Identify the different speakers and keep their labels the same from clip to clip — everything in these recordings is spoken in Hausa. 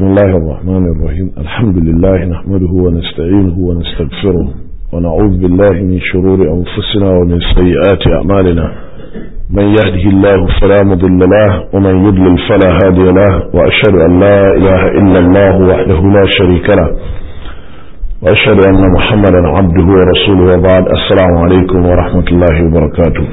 Speaker 1: بسم الله الرحمن الرحيم الحمد لله نحمده ونستعينه ونستغفره ونعوذ بالله من شرور أنفسنا ومن سيئات أعمالنا من يهده الله فلا مضل له ومن يضلل فلا هادي له وأشهد أن لا إله إلا الله وحده لا شريك له وأشهد أن محمدا عبده ورسوله وبعد السلام عليكم ورحمة الله وبركاته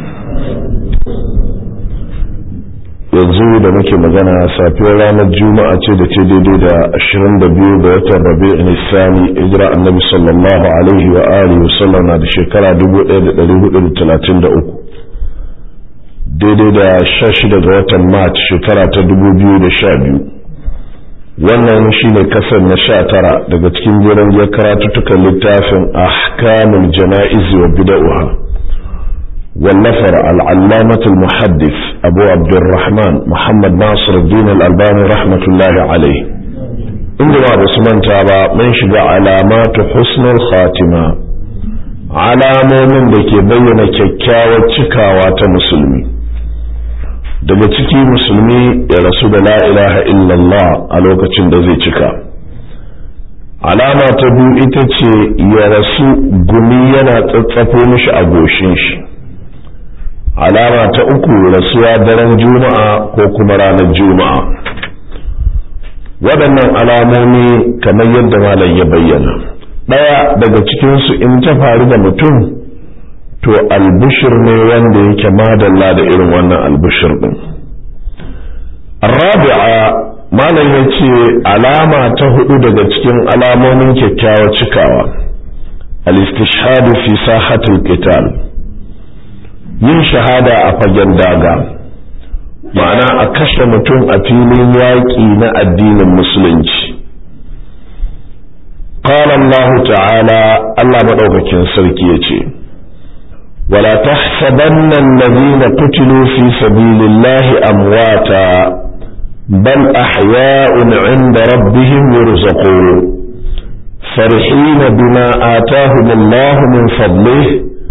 Speaker 1: yanzu da muke magana safiyar ranar juma'a ce da ce daidai da 22 ga watan rabi'in isani hijira annabi sallallahu alaihi wa alihi wasallam na da shekara 1433 daidai da 16 ga watan march shekara ta 2012 wannan shine kasar na 19 daga cikin jiran ya karatuttukan littafin ahkamul jana'iz wa bid'ah والنفر العلامة المحدث أبو عبد الرحمن محمد ناصر الدين الألباني رحمة الله عليه عندما بسمان تابع من شجع علامات حسن الخاتمة alamomin da ke bayyana kyakkyawar cikawa ta musulmi daga ciki musulmi ya rasu da la ilaha illallah a lokacin da zai cika alama ta biyu ita ce ya rasu gumi yana tsatsafo mishi a goshin shi alama ta uku rasuwa daren juma'a ko kuma ranar juma'a waɗannan alamomi kamar yadda malam ya bayyana ɗaya daga cikinsu in ta faru da mutum to albishir ne wanda yake madalla da irin wannan albishir ɗin rabi'a malam ya ce alama ta hudu daga cikin alamomin kyakkyawa cikawa al-istishhadu fi sahatul qital yin shahada a fagen daga ma'ana a kashe mutum a filin yaƙi na addinin musulunci قال الله تعالى الله مدوكاكين سركي يتي ولا تحسبن الذين قتلوا في سبيل الله أمواتا بل أحياء عند ربهم يرزقون فرحين بما آتاهم الله من فضله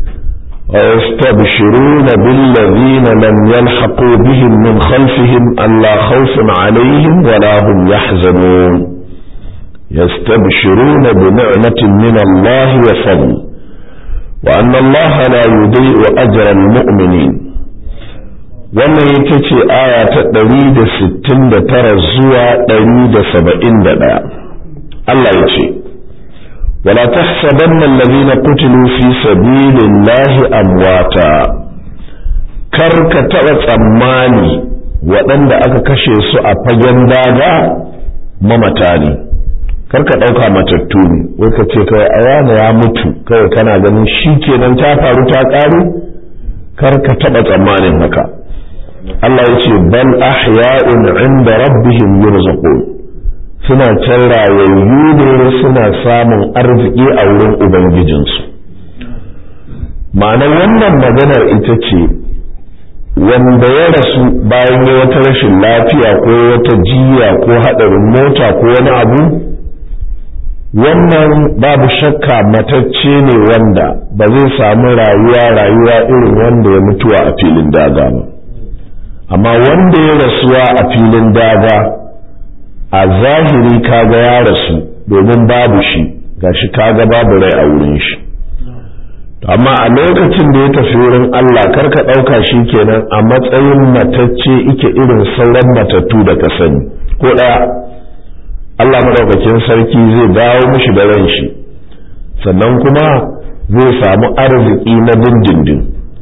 Speaker 1: ويستبشرون بالذين لم يلحقوا بهم من خلفهم ألا خوف عليهم ولا هم يحزنون يستبشرون بنعمة من الله وفضل وأن الله لا يضيء أجر المؤمنين wannan ita ce aya ta ɗari da sittin da tara zuwa ɗari da saba'in da ɗaya Allah ya ce ولا تحسبن الذين قتلوا في سبيل الله أمواتا karka taɓa tsammani waɗanda aka kashe su a fagen daga mamata ne karka ɗauka matattu ne wai ka ce kawai a yana ya mutu kawai kana ganin shi kenan ta faru ta ƙaru karka taɓa tsammanin haka Allah ya ce bal ahya'un inda rabbihim yurzaqun suna can rayayyu ne suna samun arziki a wurin ubangijinsu ma'anar wannan maganar ita ce wanda ya rasu bayan ya wata rashin lafiya ko wata jiya ko haɗarin mota ko wani abu wannan babu shakka matacce ne wanda ba zai samu rayuwa rayuwa irin wanda ya mutuwa a filin daga ba amma wanda ya rasuwa a filin daga a zahiri kaga ya rasu domin babu shi gashi kaga babu rai a wurin shi amma a lokacin da ya tafi wurin Allah karka ɗauka shi kenan a matsayin matacce ike irin sauran matattu da ka sani ko ɗaya Allah maɗaukakin sarki zai dawo mishi da ran shi sannan kuma zai samu arziki na dindindin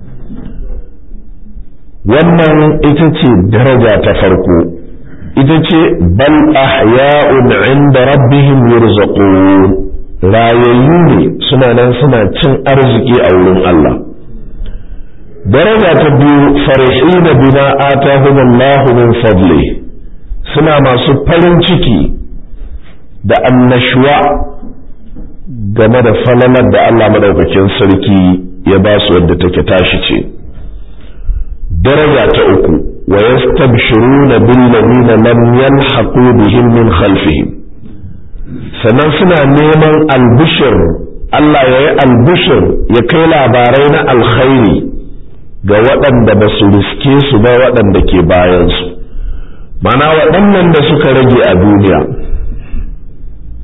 Speaker 1: wannan ita ce daraja ta farko ita ce bal ahya'un inda rabbihim yurzaqun rayayyu ne suna nan suna cin arziki a wurin Allah daraja ta biyu farihina bima atahum Allahu min fadli suna masu farin ciki da annashuwa game da falalar da Allah madaukakin sarki ya ba su wadda take tashi ce daraja ta uku ويستبشرون بالذين لم يلحقوا بهم من خلفهم sannan suna neman albishir Allah ya yi albishir ya kai labarai na alkhairi ga waɗanda ba su riske su ba waɗanda ke bayansu mana waɗannan da suka rage a duniya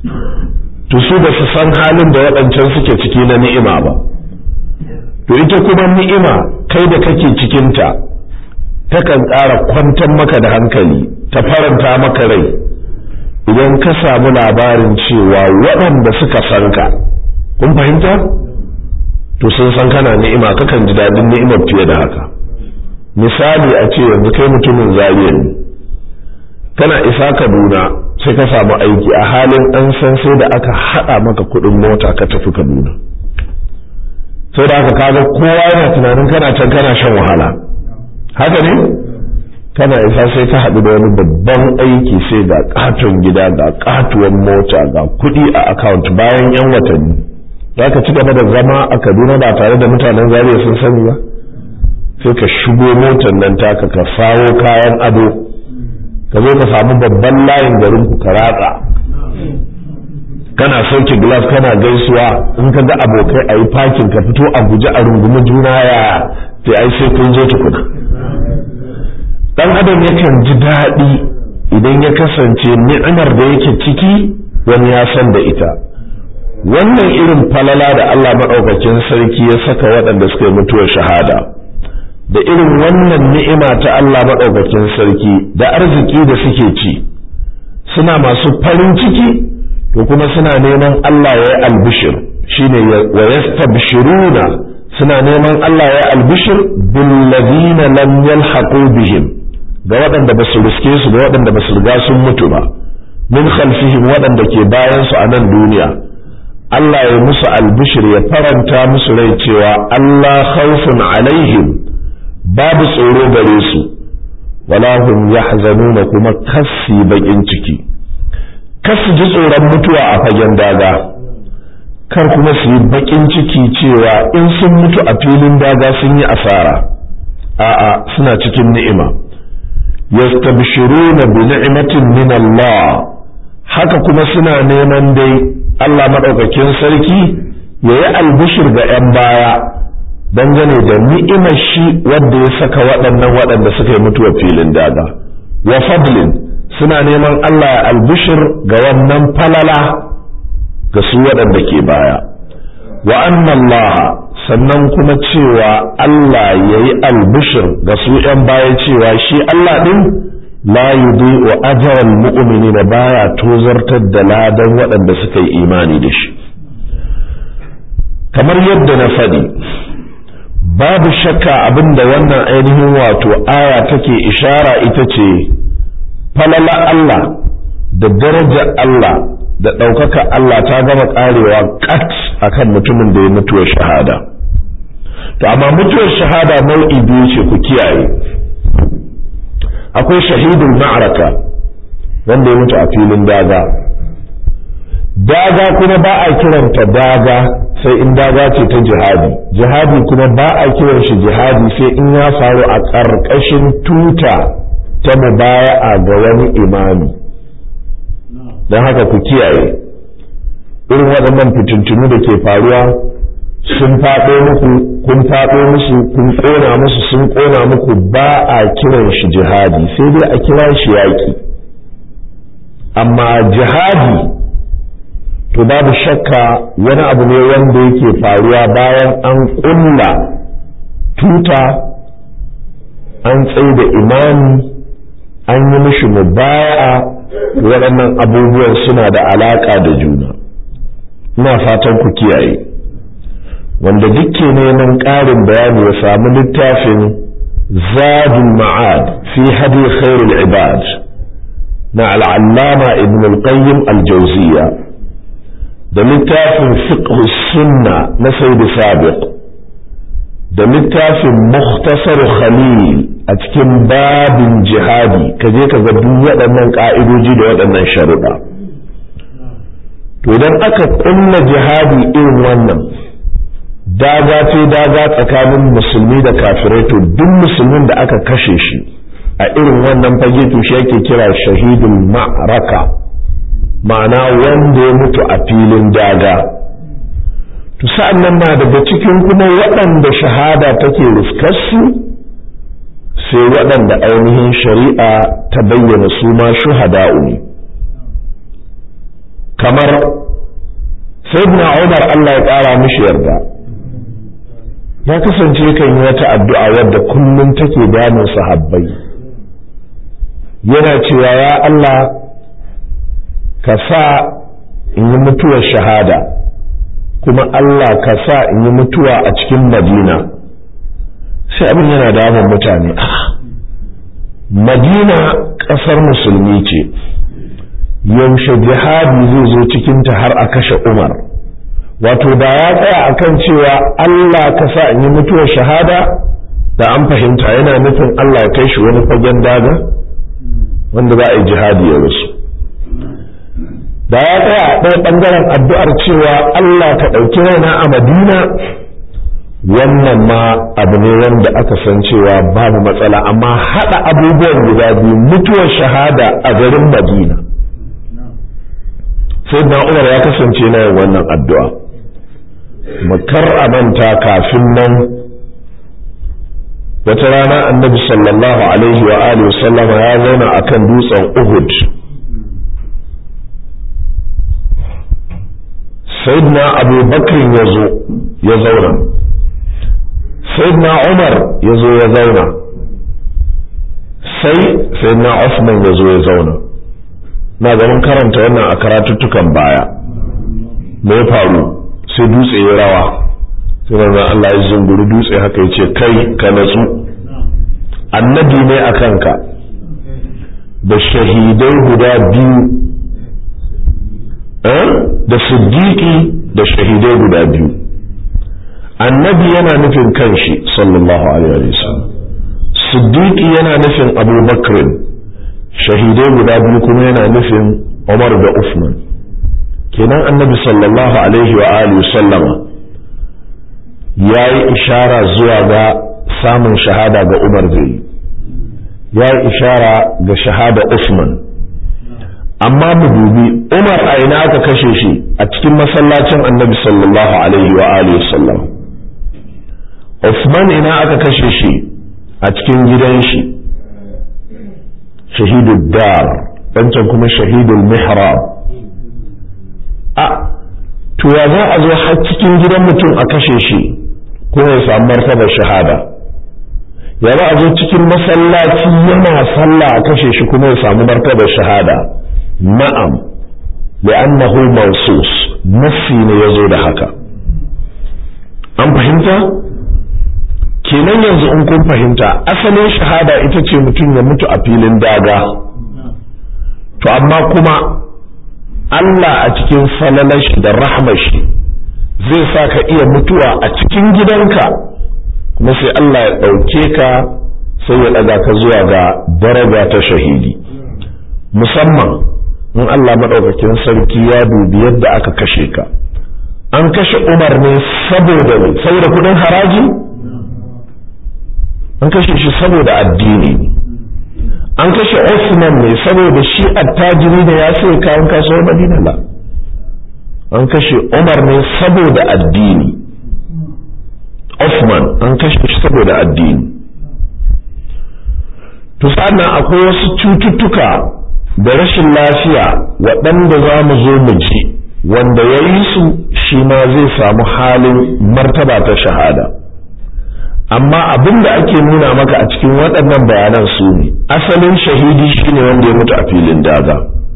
Speaker 1: to su ba su san halin da waɗancan suke ciki na ni'ima ba to ita kuma ni'ima kai da kake cikinta takan ƙara kwantar maka da hankali ta faranta maka rai idan ka samu labarin cewa waɗanda suka san ka kun fahimta to sun san kana ni'ima kakan ji daɗin ni'imar fiye da haka misali a ce yanzu kai mutumin zariya ne kana isa kaduna sai ka samu aiki a halin an san sai da aka haɗa maka kuɗin mota ka tafi kaduna sai da aka kaga kowa yana tunanin kana can kana shan wahala haka ne kana isa sai ka haɗu da wani babban aiki sai ga katon gida ga katuwan mota ga kuɗi a account bayan yan watanni za ka ci gaba da zama a kaduna ba tare da mutanen zariya sun sani ba sai ka shigo motar nan taka ka sawo kayan ado ka zo ka samu babban layin garin ku ka ratsa kana sauke glass kana gaisuwa in ka ga abokai a yi fakin ka fito a guje a rungumi juna ya sai ai sai kun zo tukuna dan adam yakan ji daɗi idan ya kasance ni'imar da yake ciki wani ya san da ita wannan irin falala da Allah maɗaukakin sarki ya saka waɗanda suka yi mutuwar shahada da irin wannan ni'ima ta Allah maɗaukakin sarki da arziki da suke ci suna masu farin ciki to kuma suna neman Allah ya yi albishir shine wa yastabshiruna suna neman Allah ya yi albishir bil ladina lam yalhaqu bihim ga waɗanda ba su riske su ga waɗanda ba su riga sun mutu ba min khalfihim waɗanda ke bayan su a nan duniya Allah ya musu albishir ya faranta musu rai cewa Allah khawfun alaihim babu tsoro gare su wala hum yahzanuna kuma kassi bakin ciki kasu ji tsoron mutuwa a fagen daga kar kuma su yi bakin ciki cewa in sun mutu a filin daga sun yi asara a'a suna cikin ni'ima yastabshiruna bi ni'matin min Allah haka kuma suna neman dai Allah madaukakin sarki yayi albishir ga 'yan baya dangane da ni'imar shi wadda ya saka waɗannan waɗanda suka yi mutuwa filin daga wa fadlin suna neman Allah ya albishir ga wannan falala ga su waɗanda ke baya wa Allah sannan kuma cewa Allah ya yi albishir ga su ‘yan baya cewa shi Allah ɗin la yudi wa ajaran mu'mini da baya tozartar da ladan waɗanda suka yi imani da shi kamar yadda na faɗi babu shakka abinda wannan ainihin wato aya take ishara ita ce falala Allah da darajar Allah da ɗaukaka Allah ta gama ƙarewa kat akan mutumin da ya mutuwar shahada to amma mutuwar shahada nau'i biyu ce ku kiyaye akwai shahidul ma'araka wanda ya mutu a filin daga daga kuma ba a kiranta daga sai in daga ce ta jihadi jihadi kuma ba a kiran shi jihadi sai in ya faru a ƙarƙashin tuta ta mubaya'a ga wani imami don haka ku kiyaye irin waɗannan fitintunu da ke faruwa sun faɗo muku kun faɗo musu kun ƙona musu sun ƙona muku ba a kiran shi jihadi sai dai a kira shi yaƙi amma jihadi to babu shakka wani abu ne wanda yake faruwa bayan an ƙulla tuta an tsaye da imani an yi mishi mubaya waɗannan abubuwan suna da alaƙa da juna ina fatan ku kiyaye wanda dukke neman ƙarin bayani ya samu littafin zadul ma'ad fi hadi khairul ibad na al'allama ibn al-qayyim al-jawziya da littafin fiqh sunna na sayyid sabiq da littafin mukhtasar khalil a cikin babin jihadi ka je ka ga duk waɗannan ƙa'idoji da waɗannan sharuɗa to idan aka ƙulla jihadi irin wannan daga ce daga tsakanin musulmi da kafirai to duk musulmin da aka kashe shi a irin wannan fage to shi yake kira shahidul ma'raka ma'ana wanda ya mutu a filin daga to sa'an nan na daga cikin kuma waɗanda shahada take riskarsu sai waɗanda ainihin shari'a ta bayyana su ma shuhada'u ne kamar sayyidina Umar Allah ya ƙara mishi yarda ya kasance kan yi wata addu'a wadda kullum take damun sahabbai yana cewa ya Allah ka sa in yi mutuwar shahada kuma Allah ka sa in yi mutuwa a cikin madina sai abin yana damun mutane madina ƙasar musulmi ce yaushe jihadi zai zo cikinta har a kashe umar wato da ya tsaya akan cewa Allah ka sa in yi mutuwar shahada da an fahimta yana nufin Allah ya kai shi wani fagen daga wanda za a yi jihadi ya rasu da ya tsaya a ɗaya ɓangaren addu'ar cewa Allah ka ɗauki raina a madina wannan ma abu ne wanda aka san cewa babu matsala amma haɗa abubuwan guda biyu mutuwar shahada a garin madina sai na umar ya kasance na yin wannan addu'a makar a manta kafin nan wata rana annabi sallallahu alaihi wa alihi sallama ya zauna akan dutsen uhud sayyidina abu bakrin ya zo ya zauna sayyidina umar ya zo ya zauna sai sayyidina usman ya zo ya zauna na ganin karanta wannan a karatuttukan baya me ya faru sai dutse ya rawa sai manzon Allah ya zunguri dutse haka ya ce kai ka natsu annabi ne a kanka da shahidai guda biyu da siddiqi da shahidai guda biyu annabi yana nufin kanshi sallallahu alaihi wasallam siddiqi yana nufin abubakar shahidai guda biyu kuma yana nufin umar da usman kenan annabi sallallahu alaihi wa alihi sallama ya yi ishara zuwa ga samun shahada ga umar zai ya yi ishara ga shahada usman amma mu dubi umar a ina aka kashe shi a cikin masallacin annabi sallallahu alaihi wa alihi sallam usman ina aka kashe shi a cikin gidan shi shahidul dar wancan kuma shahidul mihrab a to ya za a zo har cikin gidan mutum a kashe shi ko ya samu martabar shahada ya za a zo cikin masallaci yana sallah a kashe shi kuma ya samu martabar shahada na'am li'annahu mawsus nassi ne yazo da haka an fahimta kenan yanzu in kun fahimta asalin shahada ita ce mutum ya mutu a filin daga to amma kuma Allah a cikin falalashi da rahmashi zai sa ka iya mutuwa a cikin gidanka kuma sai Allah ya ɗauke ka sai ya ɗaga ka zuwa ga daraja ta shahidi musamman in Allah maɗaukakin sarki ya dubi yadda aka kashe ka an kashe Umar ne saboda ne saboda kudin haraji an kashe shi saboda addini an kashe Osman ne saboda shi attajiri da ya sai kayan kasuwar Madina la an kashe Umar ne saboda addini Osman an kashe shi saboda addini to sannan akwai wasu cututtuka da rashin lafiya waɗanda za mu zo mu ji wanda ya yi su shi ma zai samu halin martaba ta shahada amma abin da ake nuna maka a cikin waɗannan bayanan su ne asalin shahidi shine wanda ya mutu a filin daga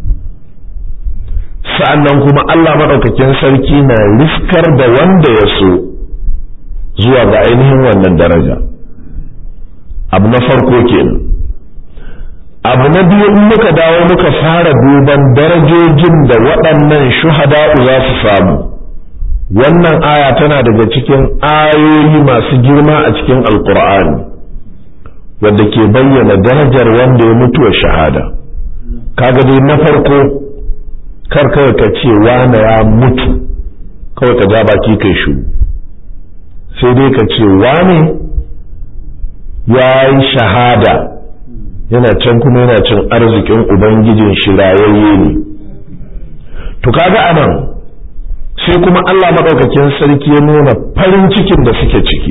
Speaker 1: sa'annan kuma Allah maɗaukakin sarki na riskar da wanda ya so zuwa ga ainihin wannan daraja abu na farko kenan abu na biyu in muka dawo muka fara duban darajojin da waɗannan shuhada'u za su samu wannan aya tana daga cikin ayoyi masu girma a cikin alkur'ani wadda ke bayyana darajar wanda ya mutu wa shahada kaga dai na farko kar kawai ka ce wane ya mutu kawai ka ja baki kai shu sai dai ka ce wane ya yi shahada yana can kuma yana cin arzikin ubangijin shi rayayye ne to kaga anan sai kuma Allah maɗaukakin sarki ya nuna farin cikin da suke ciki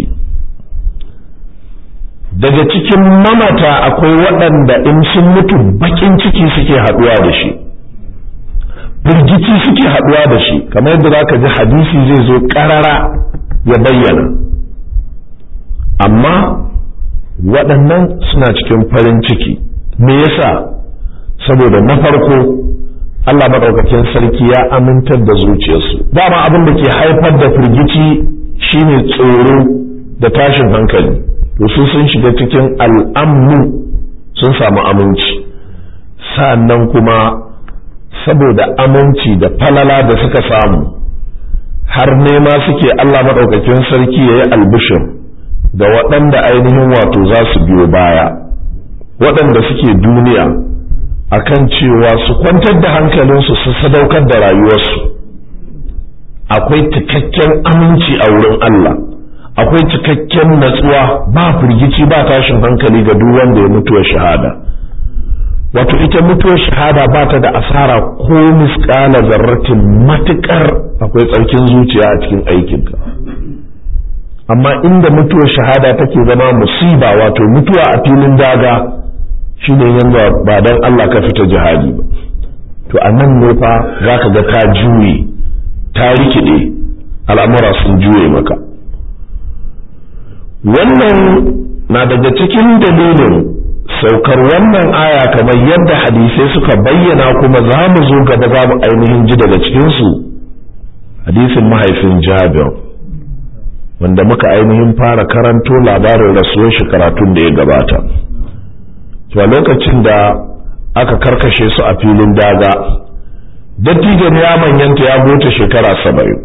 Speaker 1: daga cikin mamata akwai waɗanda in sun mutu bakin ciki suke haɗuwa da shi firgici suke haɗuwa da shi kamar yadda za ka ji hadisi zai zo ƙarara ya bayyana amma waɗannan suna cikin farin ciki me yasa saboda na farko Allah maɗaukakin sarki ya amintar da zuciyarsu dama abin da ke haifar da firgici shine tsoro da tashin hankali to su sun shiga cikin al'amnu sun samu aminci sa'annan kuma saboda aminci da falala da suka samu har nema suke Allah maɗaukakin sarki ya yi albishir da waɗanda ainihin wato za su biyo baya waɗanda suke duniya akan cewa su kwantar da hankalinsu su sadaukar da rayuwarsu akwai cikakken aminci a wurin Allah akwai cikakken natsuwa ba firgici ba tashin hankali ga duk wanda ya mutuwa shahada wato ita mutuwar shahada ba ta da asara ko misƙala zarratin matuƙar akwai tsarkin zuciya a cikin aikinka amma inda mutuwar shahada take zama musiba wato mutuwa a filin daga shine yanzu ba dan Allah ka fita jihadi ba to a nan ne fa za ka ga ta juye ta rikide al'amura sun juye maka wannan na daga cikin dalilin saukar wannan aya kamar yadda hadisai suka bayyana kuma za mu zo gaba za mu ainihin ji daga cikinsu hadisin mahaifin jabir wanda muka ainihin fara karanto labarin rasuwar shi karatun da ya gabata to a lokacin da aka karkashe su a filin daga dattijan ya manyanta ya bota shekara saba'in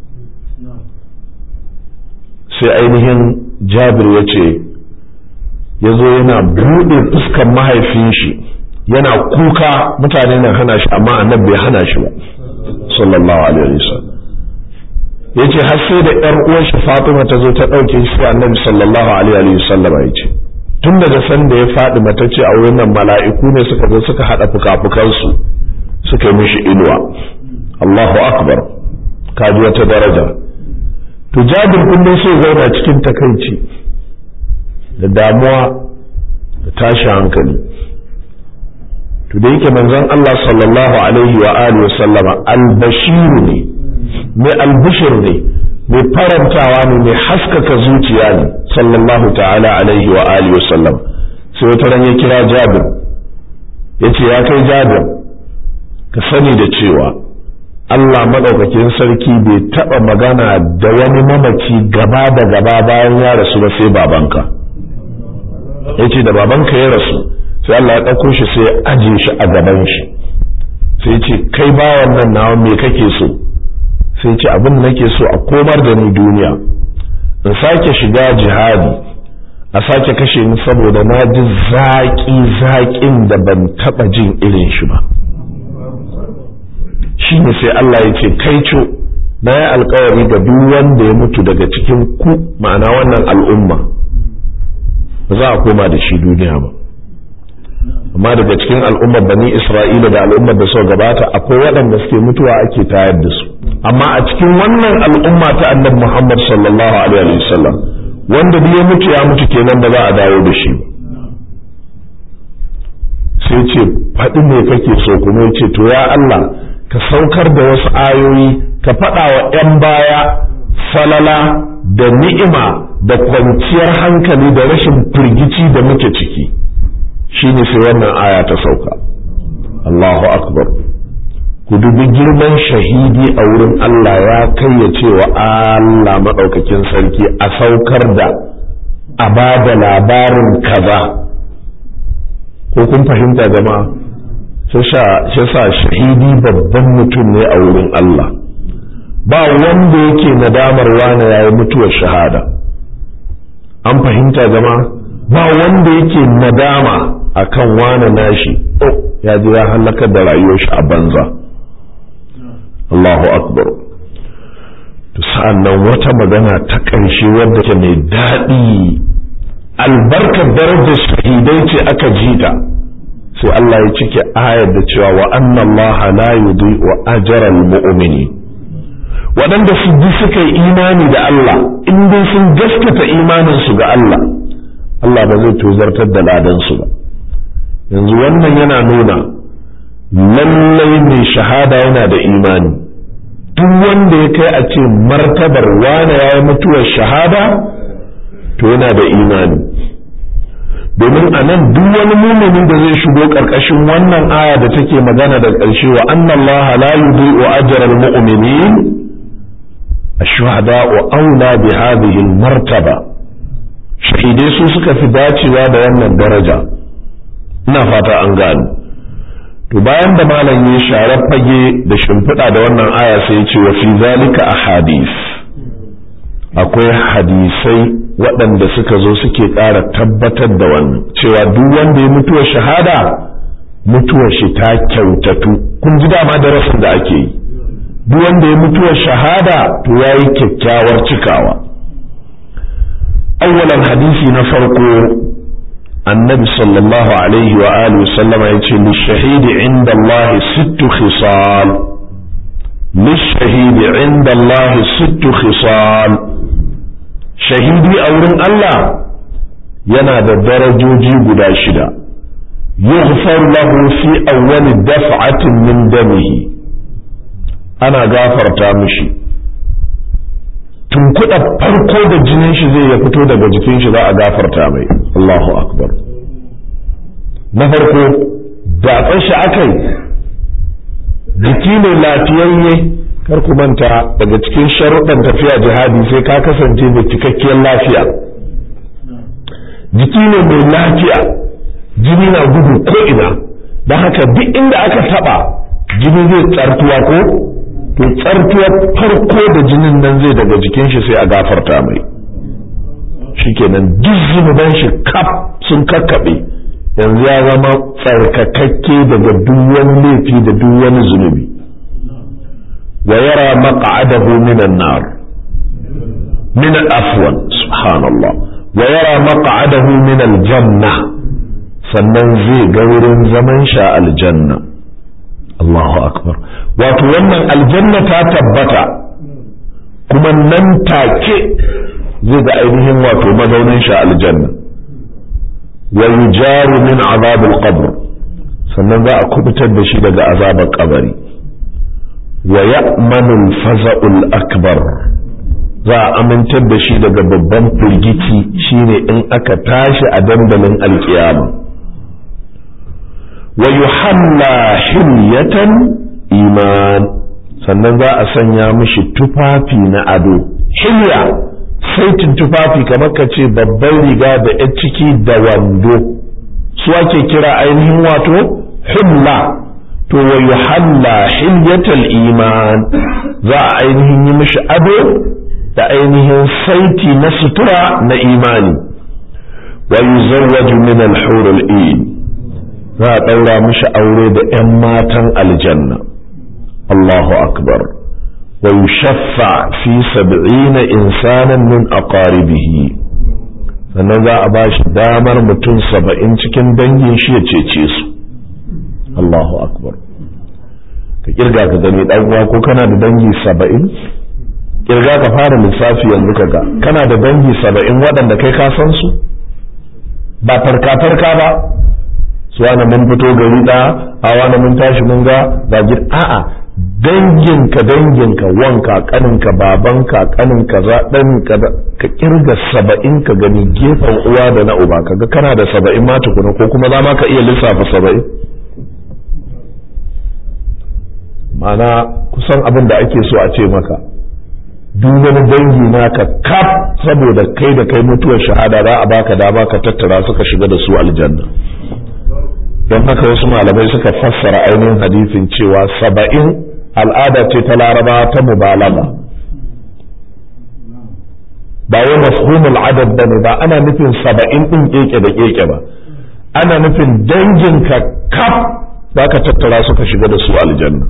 Speaker 1: sai ainihin jabir ya ce ya zo yana buɗe fuskan mahaifin shi yana kuka mutane na hana shi amma annabi bai hana shi ba sallallahu alaihi wasallam ya ce har sai da ‘yar uwar shi Fatima ta zo ta ɗauke shi annabi sallallahu alaihi wasallam ya ce tun daga san da ya faɗi mata ce a wurin nan mala'iku ne suka zo suka haɗa fuka-fukansu suka yi mishi inuwa Allahu akbar kaji wata daraja to jabir kullum sai zauna cikin takaici da damuwa da tashi hankali to da yake manzon Allah sallallahu alaihi wa alihi wa sallama albashiru ne mai albishir ne mai farantawa ne mai haskaka zuciya ne sallallahu ta'ala alaihi wa alihi wa sallam sai wata ran ya kira Jabir yace ya kai Jabir ka sani da cewa Allah madaukakin sarki bai taba magana da wani mamaci gaba da gaba bayan ya rasu ba sai babanka yace da babanka ya rasu sai Allah ya ɗauko shi sai ya aje shi a gaban shi sai ce kai bawan nan nawa me kake so sai ce abin da nake so a komar da ni duniya in sake shiga jihadi a sake kashe ni saboda na ji zaƙi zaƙin da ban taɓa jin irin shi ba shi ne sai Allah ya ce kai co na yi alkawari ga duk wanda ya mutu daga cikin ku ma'ana wannan al'umma ba za a koma da shi duniya ba amma daga cikin al'ummar bani isra'ila da al'ummar da suka gabata akwai waɗanda suke mutuwa ake tayar da su amma a cikin wannan al'umma ta annabi muhammad sallallahu alaihi wasallam wanda ya mutu ya mutu kenan ba za a dawo da shi sai ce faɗi me kake so kuma ya ce to ya Allah ka saukar da wasu ayoyi ka faɗa wa 'yan baya falala da ni'ima da kwanciyar hankali da rashin firgici da muke ciki shine sai wannan aya ta sauka Allahu akbar ku dubi girman shahidi a wurin Allah ya kai ya ce wa Allah maɗaukakin sarki a saukar da a ba da labarin kaza ko kun fahimta jama'a shi sa shahidi babban mutum ne a wurin Allah ba wanda yake nadamar wane yayi mutuwar shahada an fahimta jama'a ba wanda yake nadama akan wane nashi oh ya ji ya halakar da rayuwar shi a banza Allahu akbar to sa'annan wata magana ta ƙarshe wadda ke mai daɗi albarkar darajar shahidai ce aka jita sai Allah ya cike ayar da cewa wa anna Allah la yudhi'u ajra al-mu'mini waɗanda su ji suka yi imani da Allah in dai sun gaskata imanin su ga Allah Allah ba zai tozartar da ladan su ba yanzu wannan yana nuna lallai mai shahada yana da imani duk wanda ya kai a ce martabar wane ya yi mutuwar shahada to yana da imani domin a nan duk wani mumini da zai shigo ƙarƙashin wannan aya da take magana da ƙarshe wa annallaha la yudhi'u ajral mu'minin ash-shuhada'u aula bi hadhihi al-martaba shahidai su suka fi dacewa da wannan daraja ina fata an gano to bayan da malam ya share fage da shimfiɗa da wannan aya sai ya ce wa fi zalika ahadith akwai hadisai waɗanda suka zo suke ƙara tabbatar da wannan cewa duk wanda ya mutuwa shahada mutuwar shi ta kyautatu kun ji dama darasin da ake yi duk wanda ya mutuwa shahada to yayi kyakkyawar cikawa awwalan hadisi na farko annabi sallallahu alaihi wa alihi wa sallama yace lishahidi inda Allah sittu khisal lishahidi inda Allah sittu khisal shahidi a wurin Allah yana da darajoji guda shida yughfar lahu fi awwal daf'atin min damihi ana gafarta mishi tunkuɗa farko da jinin shi zai ya fito daga jikin shi za a gafarta mai Allahu akbar na farko datsan shi akai jiki ne lafiyayye kar ku manta daga cikin sharuɗan tafiya jihadi sai ka kasance da cikakkiyar lafiya jiki ne mai lafiya jini na gudu ko ina don haka duk inda aka taɓa jini zai tsartuwa ko to tsartuwar farko da jinin nan zai daga jikin shi sai a gafarta mai shikenan duk zunuban shi kaf sun kakkaɓe yanzu ya zama tsarkakakke daga duk wani laifi da duk wani zunubi wa yara maq'adahu minan nar min afwan subhanallah wa yara maq'adahu min aljanna sannan zai ga wurin zaman sha aljanna Allahu akbar wato wannan aljanna ta tabbata kuma nan take zai ga ainihin wato mazaunin shi aljanna wa yujaru min azabil qabr sannan za a kubutar da shi daga azabar kabari wa ya'manu al-faza'ul akbar za a amintar da shi daga babban firgici shine in aka tashi a dandalin alkiyama wa yuhalla hilyatan iman sannan za a sanya mishi tufafi na ado hilya saitin tufafi kamar ka ce babban riga da ya ciki da wando su ake kira ainihin wato hilla to wa yuhalla hilyatal iman za a ainihin yi mishi ado da ainihin saiti na sutura na imani wa yuzawwaju min al-hur al-ain za a ɗaura mishi aure da 'yan matan aljanna Allahu akbar wa yushaffa fi sab'ina insanan min aqaribihi sannan za a bashi damar mutum saba'in cikin dangin shi ya cece su Allahu akbar ka kirga ka gani dan uwa ko kana da dangi saba'in kirga ka fara lissafi yanzu kaga kana da dangi saba'in waɗanda kai ka san su ba farka farka ba su wani mun fito gari ɗaya a wani mun tashi mun ga ga a'a danginka danginka wanka kaninka babanka kaninka zaɗanka ka kirga saba'in ka gani gefen uwa da na uba kaga kana da saba'in ma tukuna ko kuma za ma ka iya lissafa saba'in ma'ana kusan abin da ake so a ce maka duk wani dangi naka kaf saboda kai da kai mutuwar shahada za a baka dama ka tattara suka shiga da su aljanna don haka wasu malamai suka fassara ainihin hadisin cewa saba'in al'ada ce ta laraba ta mubalaga ba wai mafhumul adad ba ne ba ana nufin saba'in ɗin keke da keke ba ana nufin danginka kaf za ka tattara suka shiga da su aljanna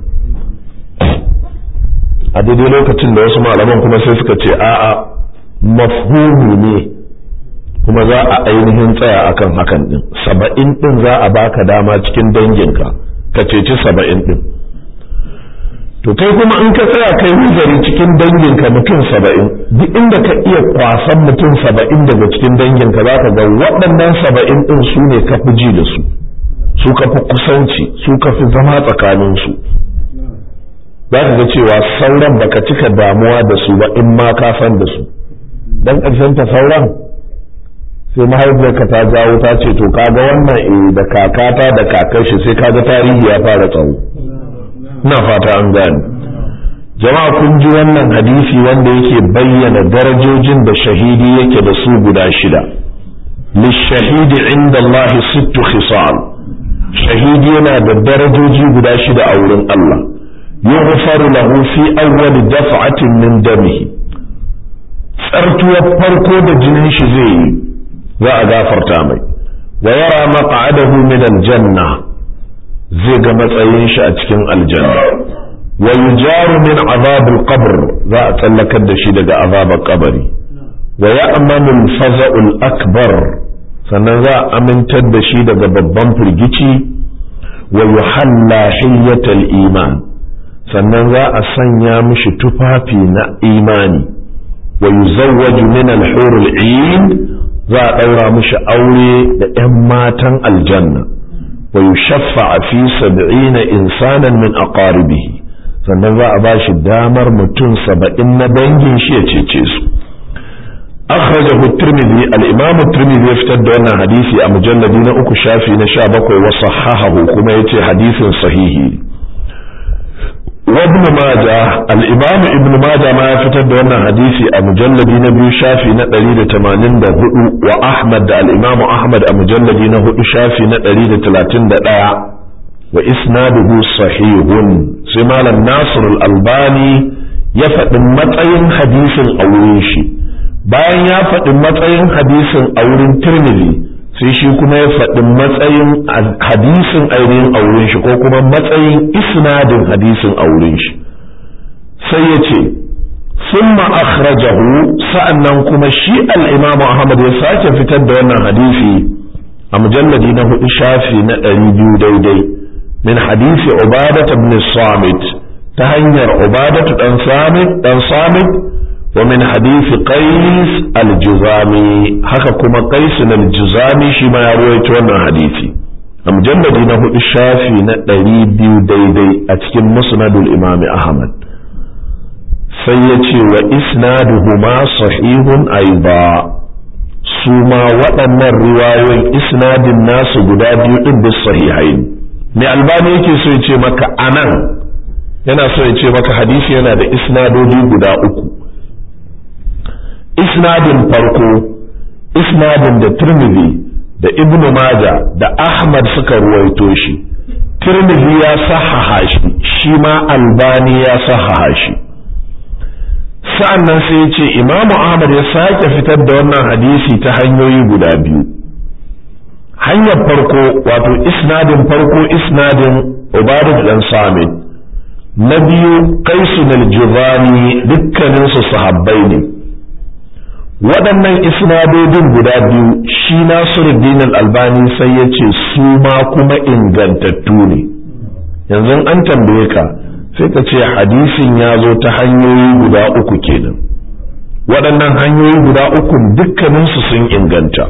Speaker 1: a daidai lokacin da wasu malaman kuma sai suka ce a'a mafhumi ne kuma za a ainihin tsaya akan hakan din saba'in din za a baka dama cikin danginka ka ceci saba'in din to kai kuma in ka tsaya kai nazari cikin danginka mutum saba'in duk inda ka iya kwasan mutum saba'in daga cikin danginka za ka ga waɗannan saba'in din su ne ka fi ji da su su ka fi kusanci su ka fi zama tsakaninsu za ka ga cewa sauran baka cika damuwa da su ba in ma ka san da su dan ƙarshen ta sauran sai mahaifiyarka ta jawo ta ce to kaga wannan eh da kakata da kakar shi sai kaga tarihi ya fara tsawo ina fata an gane jama'a kun ji wannan hadisi wanda yake bayyana darajojin da shahidi yake da su guda shida lishahidi inda Allah sittu khisal shahidi yana da darajoji guda shida a wurin Allah yughfaru lahu fi awwal daf'atin min damihi tsartuwar farko da jinin shi zai yi za a gafarta mai wa yara maq'adahu min aljanna zai ga matsayin shi a cikin aljanna wa yujaru min azab alqabr za a tsallakar da shi daga azabar kabari wa ya'manu al-faza'u al-akbar sannan za a amintar da shi daga babban firgici wa yuhalla hiyyatal iman sannan za a sanya mishi tufafi na imani wa yuzawwaju min al-hur al-'ain za a daura mishi aure da 'yan matan aljanna wa yushaffa fi sab'ina insanan min aqaribihi sannan za a bashi damar mutum saba'in na dangin shi ya cece su أخرجه الترمذي الإمام الترمذي يفتد أن حديثي أمجلد نأكو شافي نشابك وصححه كما يتي حديث صحيح وابن ماجه الإمام ابن ماجه ما يفتد أن حديثي أمجلد نبي شافي نتريد تمانين دا وأحمد الإمام أحمد أمجلد نهو شافي نتريد تلاتين دا وإسناده صحيح سمال الناصر الألباني يفد متأين حديث أوليشي bayan ya faɗi matsayin hadisin a wurin tirmidhi sai shi kuma ya faɗi matsayin hadisin ainihin a wurin shi ko kuma matsayin isnadin hadisin a wurin shi sai ya ce summa akhrajahu sa'annan kuma shi al-imamu ahmad ya sake fitar da wannan hadisi a mujalladi na hudu shafi na ɗari biyu daidai min hadisi ubadat ibn samit ta hanyar ubadatu dan samit dan samit ومن حديث قيس الجزامي haka kuma قيس الجزامي shi ma ya rawaito wannan hadisi a mujalladi na hudu shafi na ɗari biyu daidai a cikin musnadul imam ahmad sai ya ce wa isnaduhuma sahihun aiba su ma waɗannan riwayoyin isnadin nasu guda biyu ɗin bis sahihain mai albani yake so ya ce maka anan yana so ya ce maka hadisi yana da isnadodi guda uku isnadin farko isnadin da Tirmidhi da Ibn Majah da Ahmad suka ruwaito shi Tirmidhi ya sahaha shi shi ma Albani ya sahaha shi sa'annan sai ya ce Imam Ahmad ya sake fitar da wannan hadisi ta hanyoyi guda biyu hanyar farko wato isnadin farko isnadin Ubadah dan Samit na biyu Qaisun al-Juzani dukkaninsu sahabbai ne waɗannan isnadodin guda biyu shi Nasiruddin al-Albani sai ya ce su ma kuma ingantattu ne yanzu an tambaye ka sai ka ce hadisin ya zo ta hanyoyi guda uku kenan waɗannan hanyoyi guda uku dukkaninsu sun inganta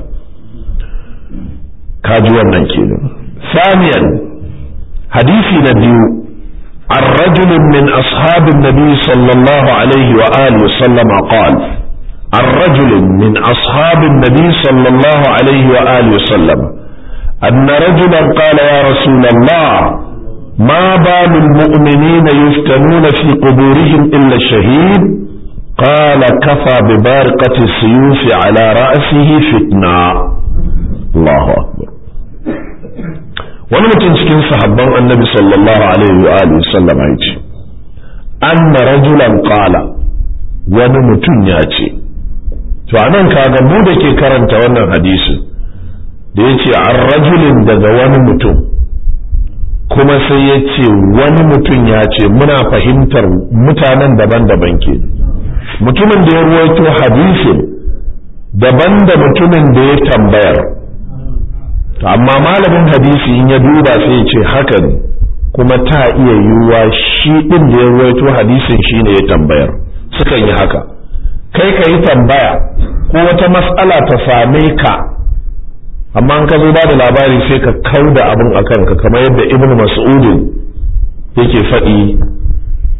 Speaker 1: kaji wannan kenan saniyan hadisi na biyu عن رجل من أصحاب النبي صلى الله عليه وآله وسلم قال عن رجل من أصحاب النبي صلى الله عليه وآله وسلم أن رجلا قال يا رسول الله ما بال المؤمنين يفتنون في قبورهم إلا الشهيد قال كفى ببارقة السيوف على رأسه فتنة الله أكبر wani mutum cikin sahabban annabi sallallahu alaihi wa alihi sallam ya ce anna rajulan qala wani mutum ya ce to anan kaga mu da ke karanta wannan hadisi da ya ce an rajulin daga wani mutum kuma sai ya ce wani mutum ya ce muna fahimtar mutanen daban-daban ke mutumin da ya ruwaito hadisin daban da mutumin da ya tambayar amma malamin hadisi in ya duba sai ya ce haka ne kuma ta iya yiwuwa shi ɗin da ya ruwaito hadisin shi ne ya tambayar sukan yi haka kai ka yi tambaya ko wata matsala ta same ka amma an ka zo ba da labari sai ka kau da abin a kanka kamar yadda ibn mas'udin yake faɗi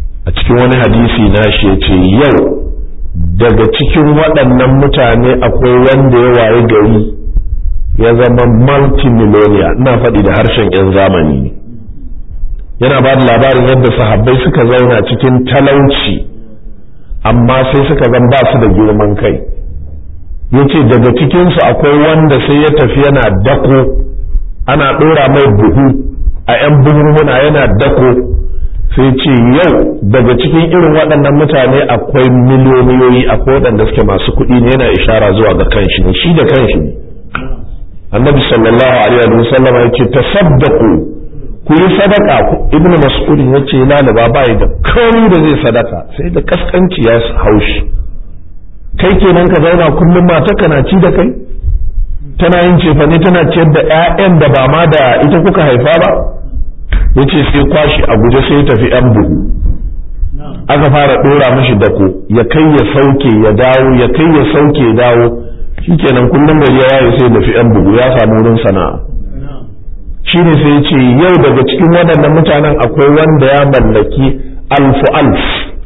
Speaker 1: cikin wani hadisi na shi ce yau daga cikin waɗannan mutane akwai wanda ya waye gari ya zama multimillionaire ina faɗi da harshen 'yan zamani ne yana ba da labarin yadda sahabbai suka zauna cikin talauci amma sai suka zan ba su da girman kai ya ce daga cikinsu akwai wanda sai ya tafi yana dako ana ɗora mai buhu a 'yan buhunhuna yana dako sai ce yau daga cikin irin waɗannan mutane akwai miliyoniyoyi akwai waɗanda suke masu kuɗi ne yana ishara zuwa ga kanshi ne shi da kanshi ne annabi sallallahu alaihi wa sallam ya ce tasaddaqu ku yi sadaka ibn mas'ud ya ce lalaba bai da komai da zai sadaka sai da kaskanci ya haushi kai kenan ka zauna kullum mata kana ci da kai tana yin cefane tana ciyar da 'ya'yan da ba ma da ita kuka haifa ba yace sai kwashi a guje sai tafi yan buhu aka fara dora mishi dako ya kai ya sauke ya dawo ya kai ya sauke ya dawo shikenan kullum gari ya waye sai tafi yan buhu ya samu wurin sana'a shine sai ya ce yau daga cikin waɗannan mutanen akwai wanda ya mallaki alfu alf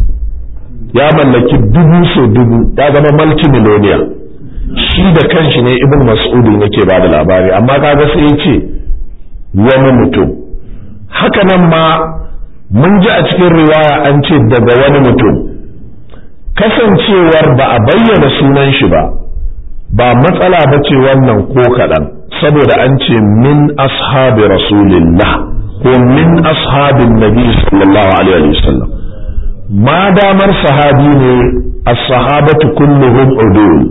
Speaker 1: ya mallaki dubu so dubu ya zama multimillionaire shi da kanshi ne ibn mas'udin yake ba da labari amma kaga sai ya ce wani mutum haka nan ma mun ji a cikin riwaya an ce daga wani mutum kasancewar ba a bayyana sunan shi ba ba matsala ba ce wannan ko kaɗan saboda an ce min ashabi rasulillah ko min ashabin nabi sallallahu alaihi wasallam ma damar sahabi ne as-sahabatu kulluhum udul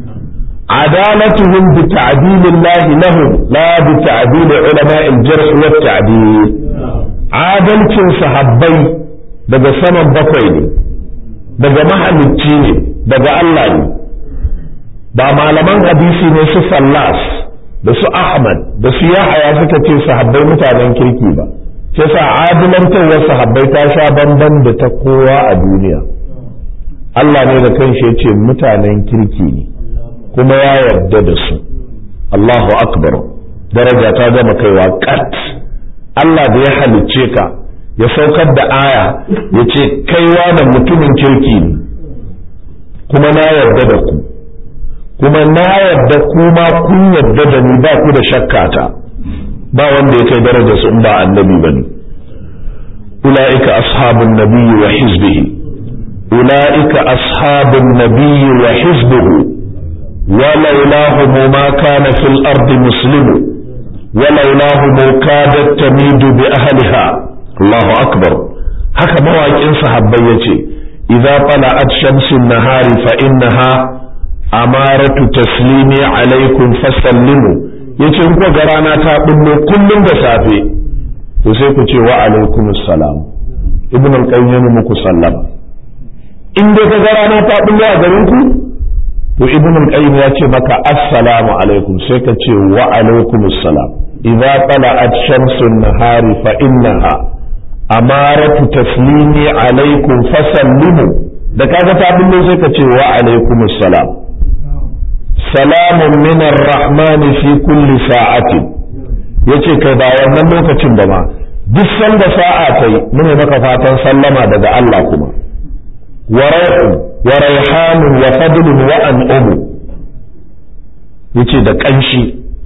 Speaker 1: عدالتهم بتعديل الله لهم لا بتعديل علماء الجرح والتعديل adalcin sahabbai daga saman bakwai ne daga mahalicci ne daga Allah ne ba malaman hadisi ne su fallas da su ahmad da su yahaya suka ce sahabbai mutanen kirki ba sai sa adilantarwar sahabbai ta sha bamban da ta kowa a duniya Allah ne da kanshi ya ce mutanen kirki ne kuma ya yarda da su Allahu akbar daraja ta gama kaiwa kat Allah da ya halicce ka ya saukar da aya ya ce kaiwa da mutumin kirki ne kuma na yarda da ku kuma na yarda kuma kun yarda da ni ba ku da shakkata ba wanda ya kai daraja su in ba annabi ba ne ula'ika ashabun nabiyyi wa hizbihi ula'ika ashabun nabiyyi wa hizbuhu ولولاهم ما كان في الأرض مسلم ولولاهم كادت تميد بأهلها الله أكبر haka mawaƙin sahabbai ya ce idza tala'at shamsun nahari fa innaha amaratu taslimi alaikum fasallimu yace in ga rana ta bullo kullum da safe to sai ku ce wa alaikum assalam ibn al-qayyim muku sallama in dai ga rana ta bullo a garin ku to ibn al-qayyim ya ce maka assalamu alaikum sai ka ce wa alaikum assalam idza tala'at shamsu an-nahari fa innaha amaratu taslimi alaikum fasallimu da kaga ta bullo sai ka ce wa alaikum assalam salamun min ar-rahmani fi kulli sa'atin yace kai ba wannan lokacin da ma duk sanda sa'a kai mune maka fatan sallama daga Allah kuma wa wa raihanun wa fadlun wa an'umu yace da kanshi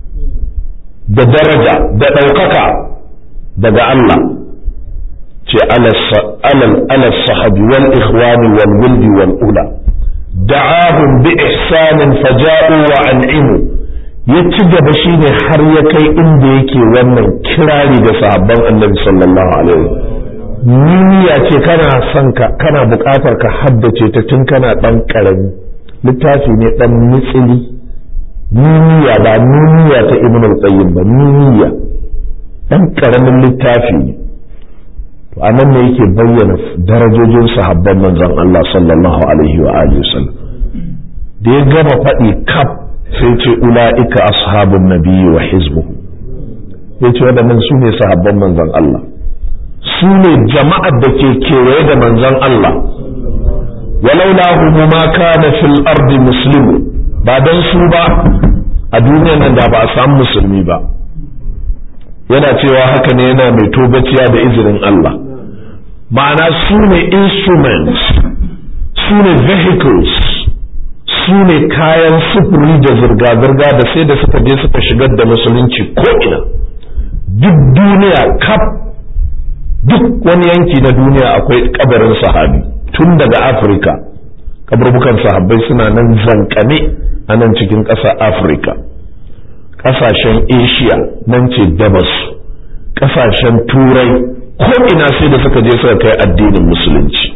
Speaker 1: da daraja da ɗaukaka daga Allah ce alal sahabi wal ikhwani wal wuldi wal ula da'ahum bi ihsanin faja'u wa an'imu ya ci gaba shine har ya kai inda yake wannan kirari ga sahabban annabi sallallahu alaihi wasallam niyya ce kana son ka kana buƙatar ka haddace ta tun kana ɗan ƙarami littafi ne ɗan mitsili niyya ba niyya ta ibn al-qayyim ba niyya ɗan ƙaramin littafi ne to anan ne yake bayyana darajojin sahabban manzon Allah sallallahu alaihi wa alihi wasallam da ya gama faɗi kaf sai ce ula'ika ashabun nabiyyi wa hizbuhu yace waɗannan su ne sahabban manzon Allah su ne jama'ar da ke kewaye da manzon Allah walaula humu ma kana fil ardi muslimu ba dan su ba a duniyar nan da ba a samu musulmi ba yana cewa haka ne yana mai togaciya da izinin Allah ma'ana su ne instruments su ne vehicles su ne kayan sufuri da zirga-zirga da sai da suka je suka shigar da musulunci ko'ina duk duniya kaf duk wani yanki na duniya akwai kabarin sahabi tun daga afirka kaburbukan sahabbai suna nan zankane a nan cikin ƙasar afirka ƙasashen asia nan ce dabas ƙasashen turai ko'ina sai da suka je suka kai addinin musulunci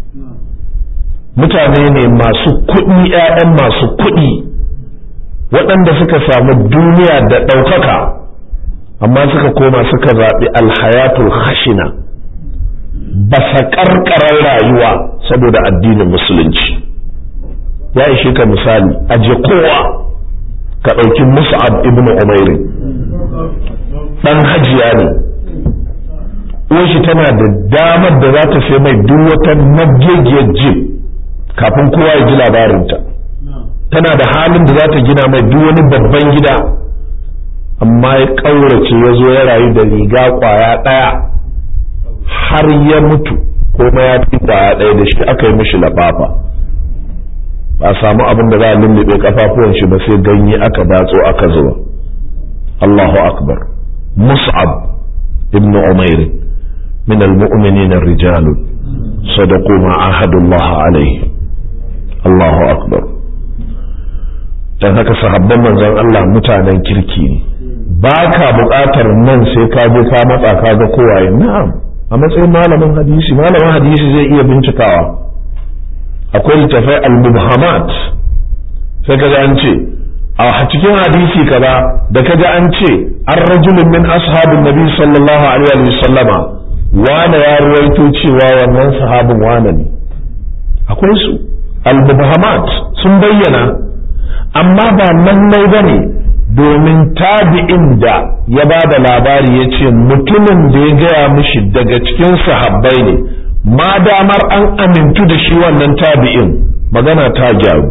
Speaker 1: mutane ne masu kuɗi 'ya'yan masu kuɗi waɗanda suka samu duniya da ɗaukaka amma suka koma suka zaɓi alhayatul khashina basa ƙarƙarar rayuwa saboda addinin musulunci ya ishe ka misali aje kowa ka ɗauki mus'ab ibn umairi ɗan hajiya ne uwanshi tana da damar da za ta sai mai duk wata nagegiyar jib kafin kowa ya ji labarinta tana da halin da za ta gina mai duk wani babban gida amma ya ƙaurace ya zo ya rayu da riga ƙwaya ɗaya har ya mutu kuma ya fi ƙwaya ɗaya da shi aka yi mishi lafafa ba samu abin da za a lullube kafafuwan shi ba sai ganye aka datso aka zuba Allahu akbar mus'ab ibn umair min al-mu'minin ar-rijal sadaqu ma ahadullah alayhi Allahu akbar dan haka sahabban manzon Allah mutanen kirki ne ba ka buƙatar nan sai ka je ka matsa ka ga kowaye na'am a matsayin malamin hadisi malamin hadisi zai iya bincikawa akwai littafai al-mubhamat sai kaga an ce a cikin hadisi kaza da kaga an ce an rajulun min ashabin nabi sallallahu alaihi wa sallama wane ya ruwaito cewa wannan sahabin wane ne akwai su al-mubhamat sun bayyana amma ba lallai bane domin tabi'in da ya ba da labari ya ce mutumin da ya gaya mishi daga cikin sahabbai ne ma damar an amintu da shi wannan tabi'in magana ta gyaru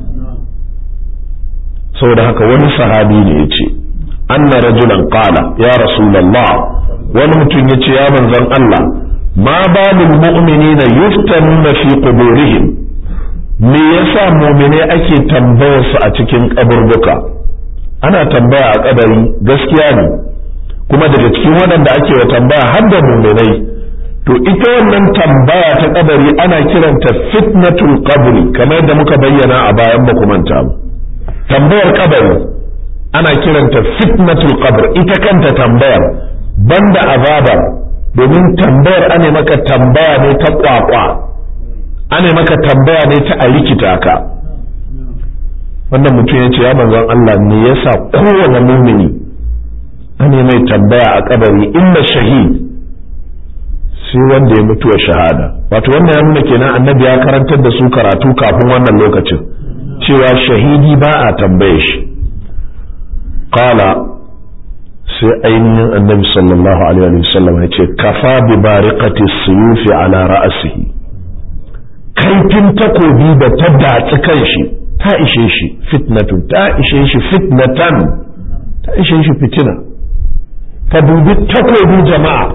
Speaker 1: saboda haka wani sahabi ne ya ce anna rajulan qala ya rasulullah wani mutum ya ce ya manzon Allah ma balul mu'minina yuftanuna fi quburihim me yasa mu'mine ake tambayar su a cikin kaburbuka ana tambaya a kabari gaskiya ne kuma daga cikin waɗanda ake wa tambaya har da mu'minai to ita wannan tambaya ta kabari ana kiranta fitnatul qabri kamar da muka bayyana a bayan makumanta tambayar kabari ana kiranta fitnatul qabr ita kanta tambayar banda azaba domin tambayar ane maka tambaya ne ta kwakwa ane maka tambaya ne ta a rikita ka wannan mutum ya ce ya manzon Allah ne yasa kowane mumini ane mai tambaya a kabari inna shahid sai wanda ya mutu wa shahada wato wannan ya nuna kenan annabi ya karantar da su karatu kafin wannan lokacin cewa shahidi ba a tambaye shi qala sai ainihin annabi sallallahu alaihi wasallam ya ce kafa bi bariqati suyufi ala ra'sihi kaifin takobi da ta datsi kanshi ta ishe shi fitnatun ta ishe shi fitnatan ta ishe shi fitina ka dubi takobi jama'a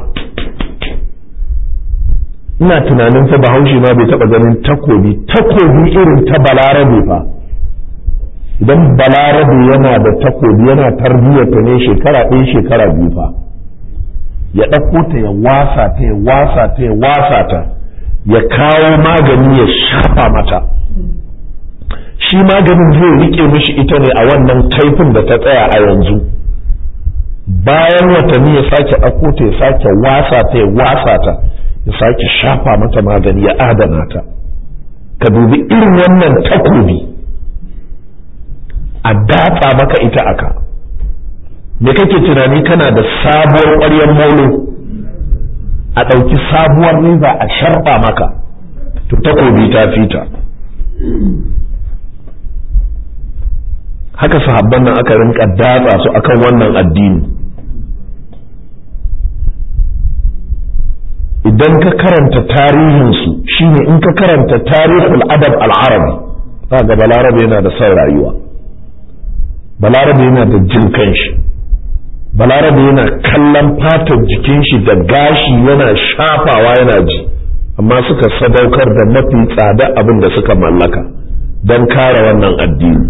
Speaker 1: ina tunanin fa bahaushe ma bai taba ganin takobi takobi irin ta balarabe fa idan balarabe yana da takobi yana tarbiyyar ta ne shekara ɗaya shekara biyu fa ya ɗauko ta ya wasa ta ya wasa ta ya wasa ta ya kawo magani ya shafa mata shi maganin zai rike mishi ita ne a wannan kaifin da ta tsaya a yanzu bayan watanni ya sake ɗauko ta ya sake wasa ta ya wasa ta ya sake shafa mata magani ya adana ta ka dubi irin wannan takobi a datsa maka ita aka me kake tunani kana da sabuwar ƙwaryar molo a ɗauki sabuwar riba a sharɓa maka to takobi ta fita haka sahabban nan aka rinka datsa su akan wannan addini idan ka karanta tarihinsu shine in ka karanta tarihul adab al'arabi za ga balarabe yana da son rayuwa balarabe yana da jin kanshi balarabe yana kallon fatar jikin shi da gashi yana shafawa yana ji amma suka sadaukar da mafi tsada abin da suka mallaka don kare wannan addini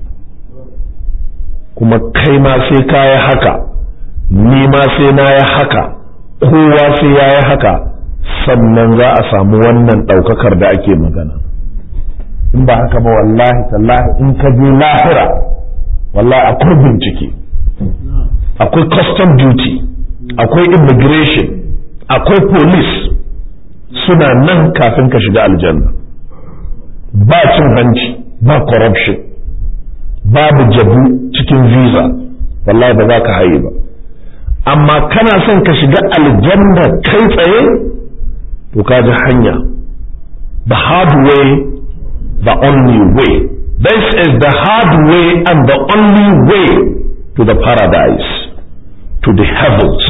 Speaker 1: kuma kai ma sai ka yi haka ni ma sai na yi haka kowa sai ya yi haka sannan za a samu wannan ɗaukakar da ake magana in ba haka ba wallahi tallahi in ka je lahira wallahi akwai bincike akwai custom duty akwai immigration akwai police suna nan kafin ka shiga aljanna ba cin hanci ba corruption babu jabu cikin visa wallahi ba za ka haye ba amma kana son ka shiga aljanna kai tsaye to ka ji hanya the hard way the only way this is the hard way and the only way to the paradise to the heavens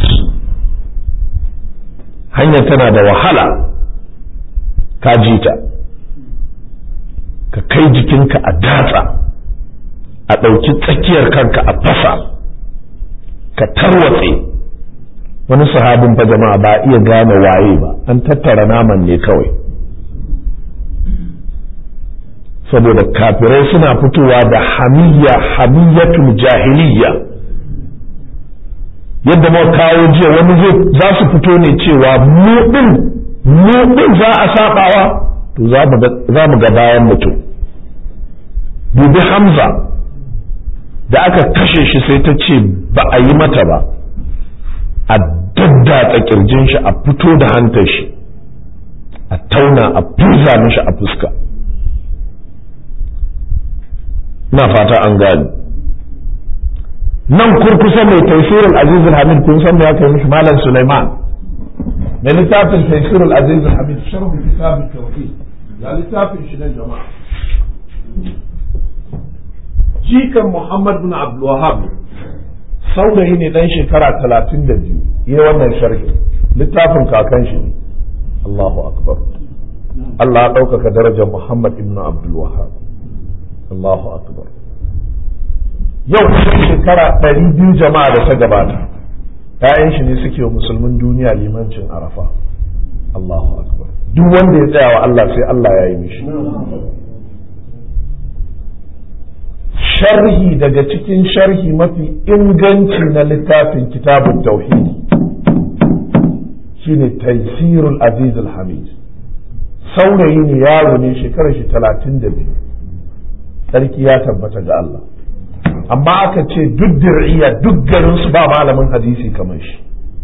Speaker 1: hanyar tana da wahala ka ji ta ka kai jikinka a datsa a ɗauki tsakiyar kanka a fasa ka tarwatse wani sahabin fa jama'a ba iya gane waye ba an tattara naman ne kawai saboda kafirai suna fitowa da hamiyya hamiyyatul jahiliyya yadda muka kawo jiya wani zai za su fito ne cewa mu din mu din za a sabawa to za mu ga bayan mutum dubi hamza da aka kashe shi sai ta ce ba a yi mata ba a daddatsa kirjin shi a fito da hantar shi a tauna a furza mishi a fuska na fata an gani nan kurkusa mai taisirul azizul hamid kun san me aka yi mishi malam Sulaiman mai littafin taisirul azizul hamid sharhu kitabut tauhid ya littafin shi nan jama'a jikan Muhammad bin Abdul Wahhab saurayi ne dan shekara talatin da biyu yi wannan sharhi littafin kakan shi ne Allahu akbar Allah ya ɗaukaka darajar Muhammad ibn Abdul Wahhab Allahu akbar yau shekara ɗari biyu jama'a da ta gabata ‘ya'yan shi ne suke wa musulmin duniya limancin arafa Allahu akbar duk wanda ya tsaya wa Allah sai Allah ya yi mishi sharhi daga cikin sharhi mafi inganci na littafin kitabun tauhidi shine taisirul aziz hamid saurayi ne yaro ne shekarar shi talatin da biyu tsarki ya tabbata ga Allah amma aka ce duk dir'iya duk garin su ba malamin hadisi kamar shi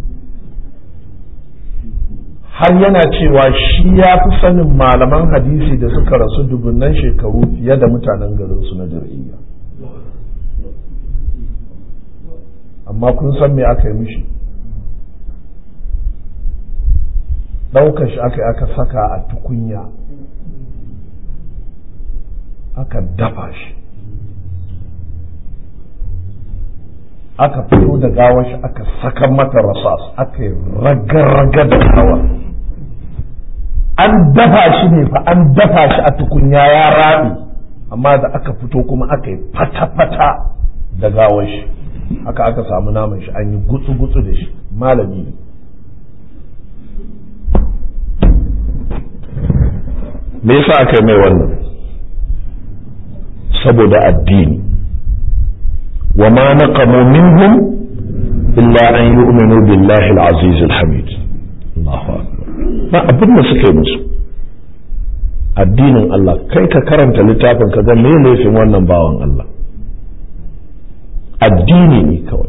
Speaker 1: har yana cewa shi ya fi sanin malaman hadisi da suka rasu dubunnan shekaru fiye da mutanen garin su na dir'iya amma kun san me aka yi mishi ɗaukar shi aka yi aka saka a tukunya aka dafa shi aka fito da gawar shi aka saka mata rasas aka yi raga-raga da gawar an dafa shi ne fa an dafa shi a tukunya ya rabi amma da aka fito kuma aka yi fata-fata da gawar shi haka aka samu naman shi an yi gutsu-gutsu da shi malami ne me yasa aka yi mai wannan saboda addini wa ma naqamu minhum illa an yu'minu billahi al-aziz al-hamid Allahu akbar ba abin da suka yi musu addinin Allah kai ka karanta littafin ka ga me laifin wannan bawan Allah addini ne kawai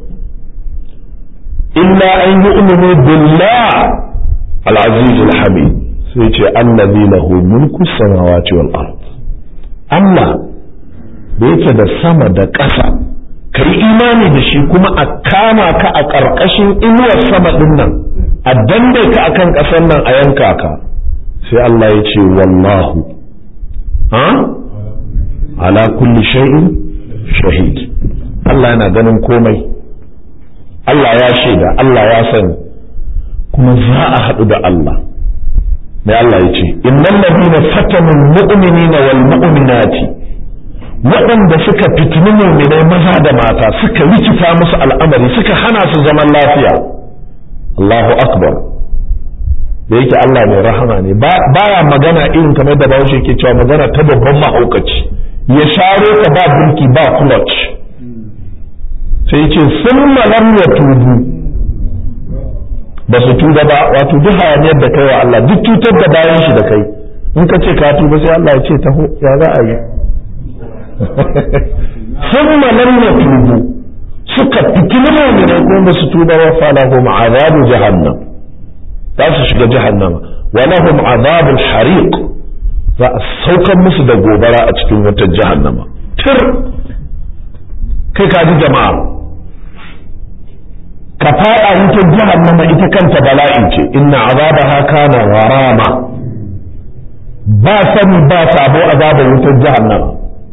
Speaker 1: illa an yu'minu billah al-aziz al-hamid sai ce allazi lahu mulku samawati wal ard Allah da yake da sama da ƙasa ka yi imani da shi kuma a kama ka a ƙarƙashin inuwar sama ɗin nan a dande ka akan ƙasar nan a yanka ka sai Allah ya ce wallahu ha ala kulli shay'in shahid Allah yana ganin komai Allah ya shaida Allah ya sani kuma za a haɗu da Allah mai Allah ya ce innal ladina fatanu almu'minina wal mu'minati waɗanda suka fitini muminai maza da mata suka rikita musu al'amari suka hana su zaman lafiya Allahu akbar da yake Allah mai rahama ne baya magana irin kamar da bahaushe ke cewa magana ta babban mahaukaci ya sharo ka ba birki ba clutch sai ce sun malam ya tubu ba su tuba ba wato duk hayaniyar da kai wa Allah duk cutar da bayan shi da kai in ka ce ka tuba sai Allah ya ce taho ya za a yi sun malam ya tubu suka fitini mu'minai kuma ba su tuba wa falahum azabu jahannam za su shiga jahannama wa lahum azabul hariq za a saukan musu da gobara a cikin wutar jahannama tir kai ka ji jama'a ka fada wutar jahannama ita kanta bala'in ce inna azabaha kana gharama ba sani ba sabo azabar wutar jahannama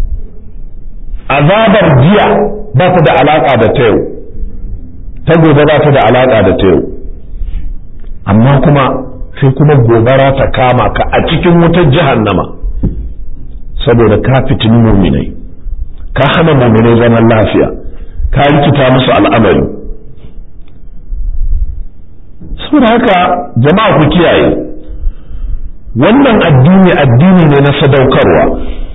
Speaker 1: azabar jiya ba ta da alaka da ta yau ta gobe ba ta da alaka da ta yau amma kuma sai kuma gobara ta kama ka a cikin wutar jahannama saboda ka fitini muminai ka hana muminai zaman lafiya ka rikita musu al'amari saboda haka jama'a ku kiyaye wannan addini addini ne na sadaukarwa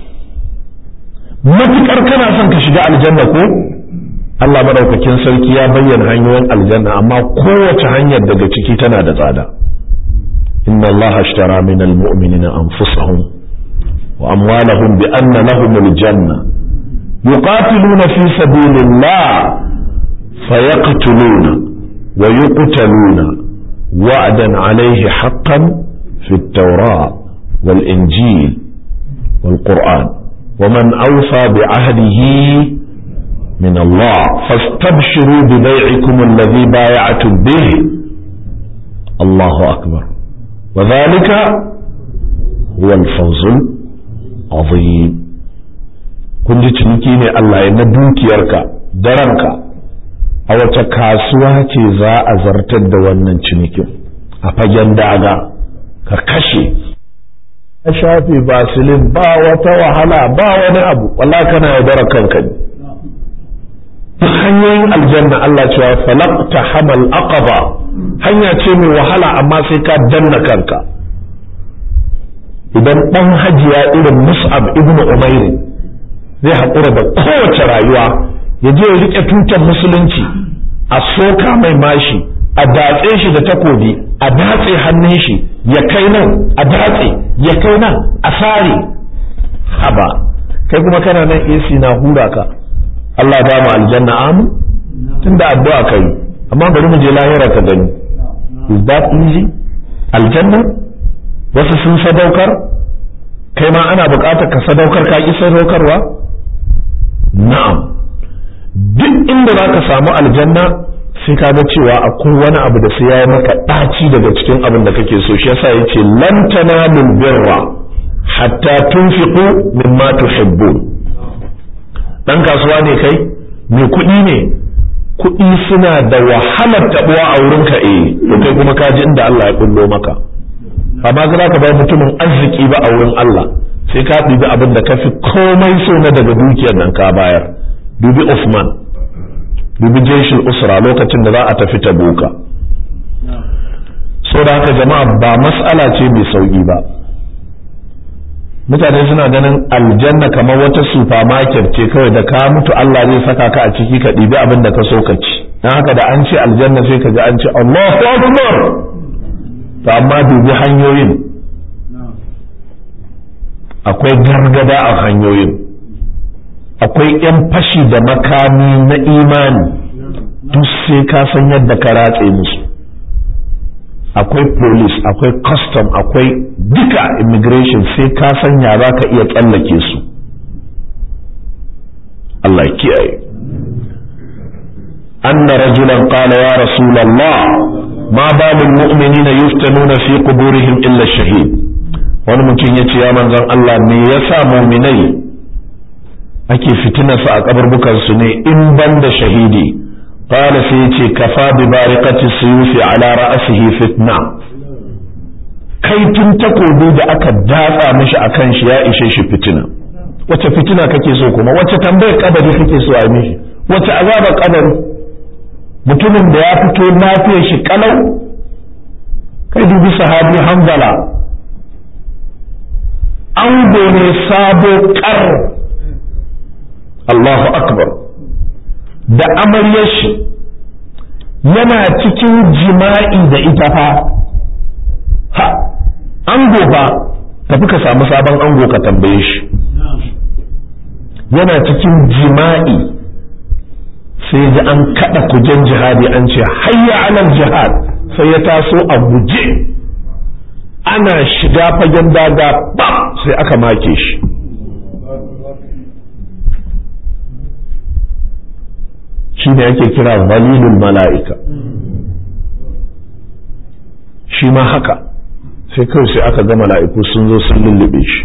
Speaker 1: matukar kana son ka shiga aljanna ko Allah madaukakin sarki ya bayyana hanyoyin aljanna amma kowace hanyar daga ciki tana da tsada inna Allah ashtara min almu'minina anfusahum wa amwalahum bi anna lahum aljanna yuqatiluna fi sabilillah fayaqtuluna wa yuqtaluna wa'dan alayhi haqqan fi at-taurah wal injil wal qur'an ومن أوفى بعهده من الله فاستبشروا ببيعكم الذي بايعتم به الله أكبر وذلك هو الفوز العظيم kun ji ciniki ne Allah ya na dukiyarka da ranka a wace kasuwa ce za a zartar da wannan cinikin a fagen daga ka kashe ka shafe basilin ba wata wahala ba wani abu wallahi kana yaudara kanka ne hanyoyin aljanna Allah cewa falaqta hamal aqaba hanya ce mai wahala amma sai ka danna kanka idan dan hajiya irin mus'ab ibn umair zai haƙura da kowace rayuwa ya je ya rike tutar musulunci a soka mai mashi a datse shi da takobi a datse hannun shi ya kai nan a datse ya kai nan a sare haba kai kuma kana nan AC na hura ka Allah ba mu aljanna amu tunda addu'a kai amma bari mu je lahira ka gani is that easy aljanna wasu sun sadaukar kai ma ana buƙatar ka sadaukar ka ki sadaukarwa na'am duk inda za ka samu aljanna sai ka ga cewa akwai wani abu da sai ya yi maka ɗaci daga cikin abin da kake so shi yasa yace lan tanalul birra hatta tunfiqu mimma tuhibbun dan kasuwa ne kai mai kuɗi ne kuɗi suna da wahalar taɓuwa a wurin ka eh to kai kuma ka ji inda Allah ya kullo maka amma za ka bar mutumin arziki ba a wurin Allah sai ka ɗibi abin da ka fi komai so na daga dukiyar nan ka bayar dubi Uthman dubi jeshin usra lokacin da za a tafi tabuka so da haka jama'a ba mas'ala ce mai sauƙi ba mutane suna ganin aljanna kamar wata supermarket ce kawai da ka mutu Allah zai saka ka a ciki ka ɗibi abin da ka so ka ci don haka da an ce aljanna sai ka ji an ce Allahu Akbar to amma dubi hanyoyin akwai gargada a hanyoyin akwai 'yan fashi da makami na imani duk sai ka san yadda ka ratse musu akwai police akwai custom akwai duka immigration sai ka san ya za ka iya tsallake su Allah kiyaye anna rajulan qala ya rasulullah ma balul mu'minina yuftanuna fi quburihim illa shahid wani mutum yace ya manzon Allah me yasa mu'minai ake fitinarsu a kaburbukansu ne in ban da shahidi qala sai yace kafa bi bariqati suyufi ala ra'sihi fitna kai tun takobi da aka datsa mishi akan shi ya ishe shi fitina wace fitina kake so kuma wace tambayar kabari kake so a mishi wace azabar kabari mutumin da ya fito lafiyar shi kalau kai dubi sahabi hanzala an ne sabo kar Allahu akbar da amaryar shi yana cikin jima'i da ita fa ha ango fa tafi ka samu sabon ango ka tambaye shi yana cikin jima'i sai ji an kada kujen jihadi an ce hayya alal jihad sai ya taso a guje ana shiga fagen daga ba sai aka make shi shi ne yake kira walilul mala'ika shi ma haka sai kawai sai aka ga mala'iku sun zo sun lullube shi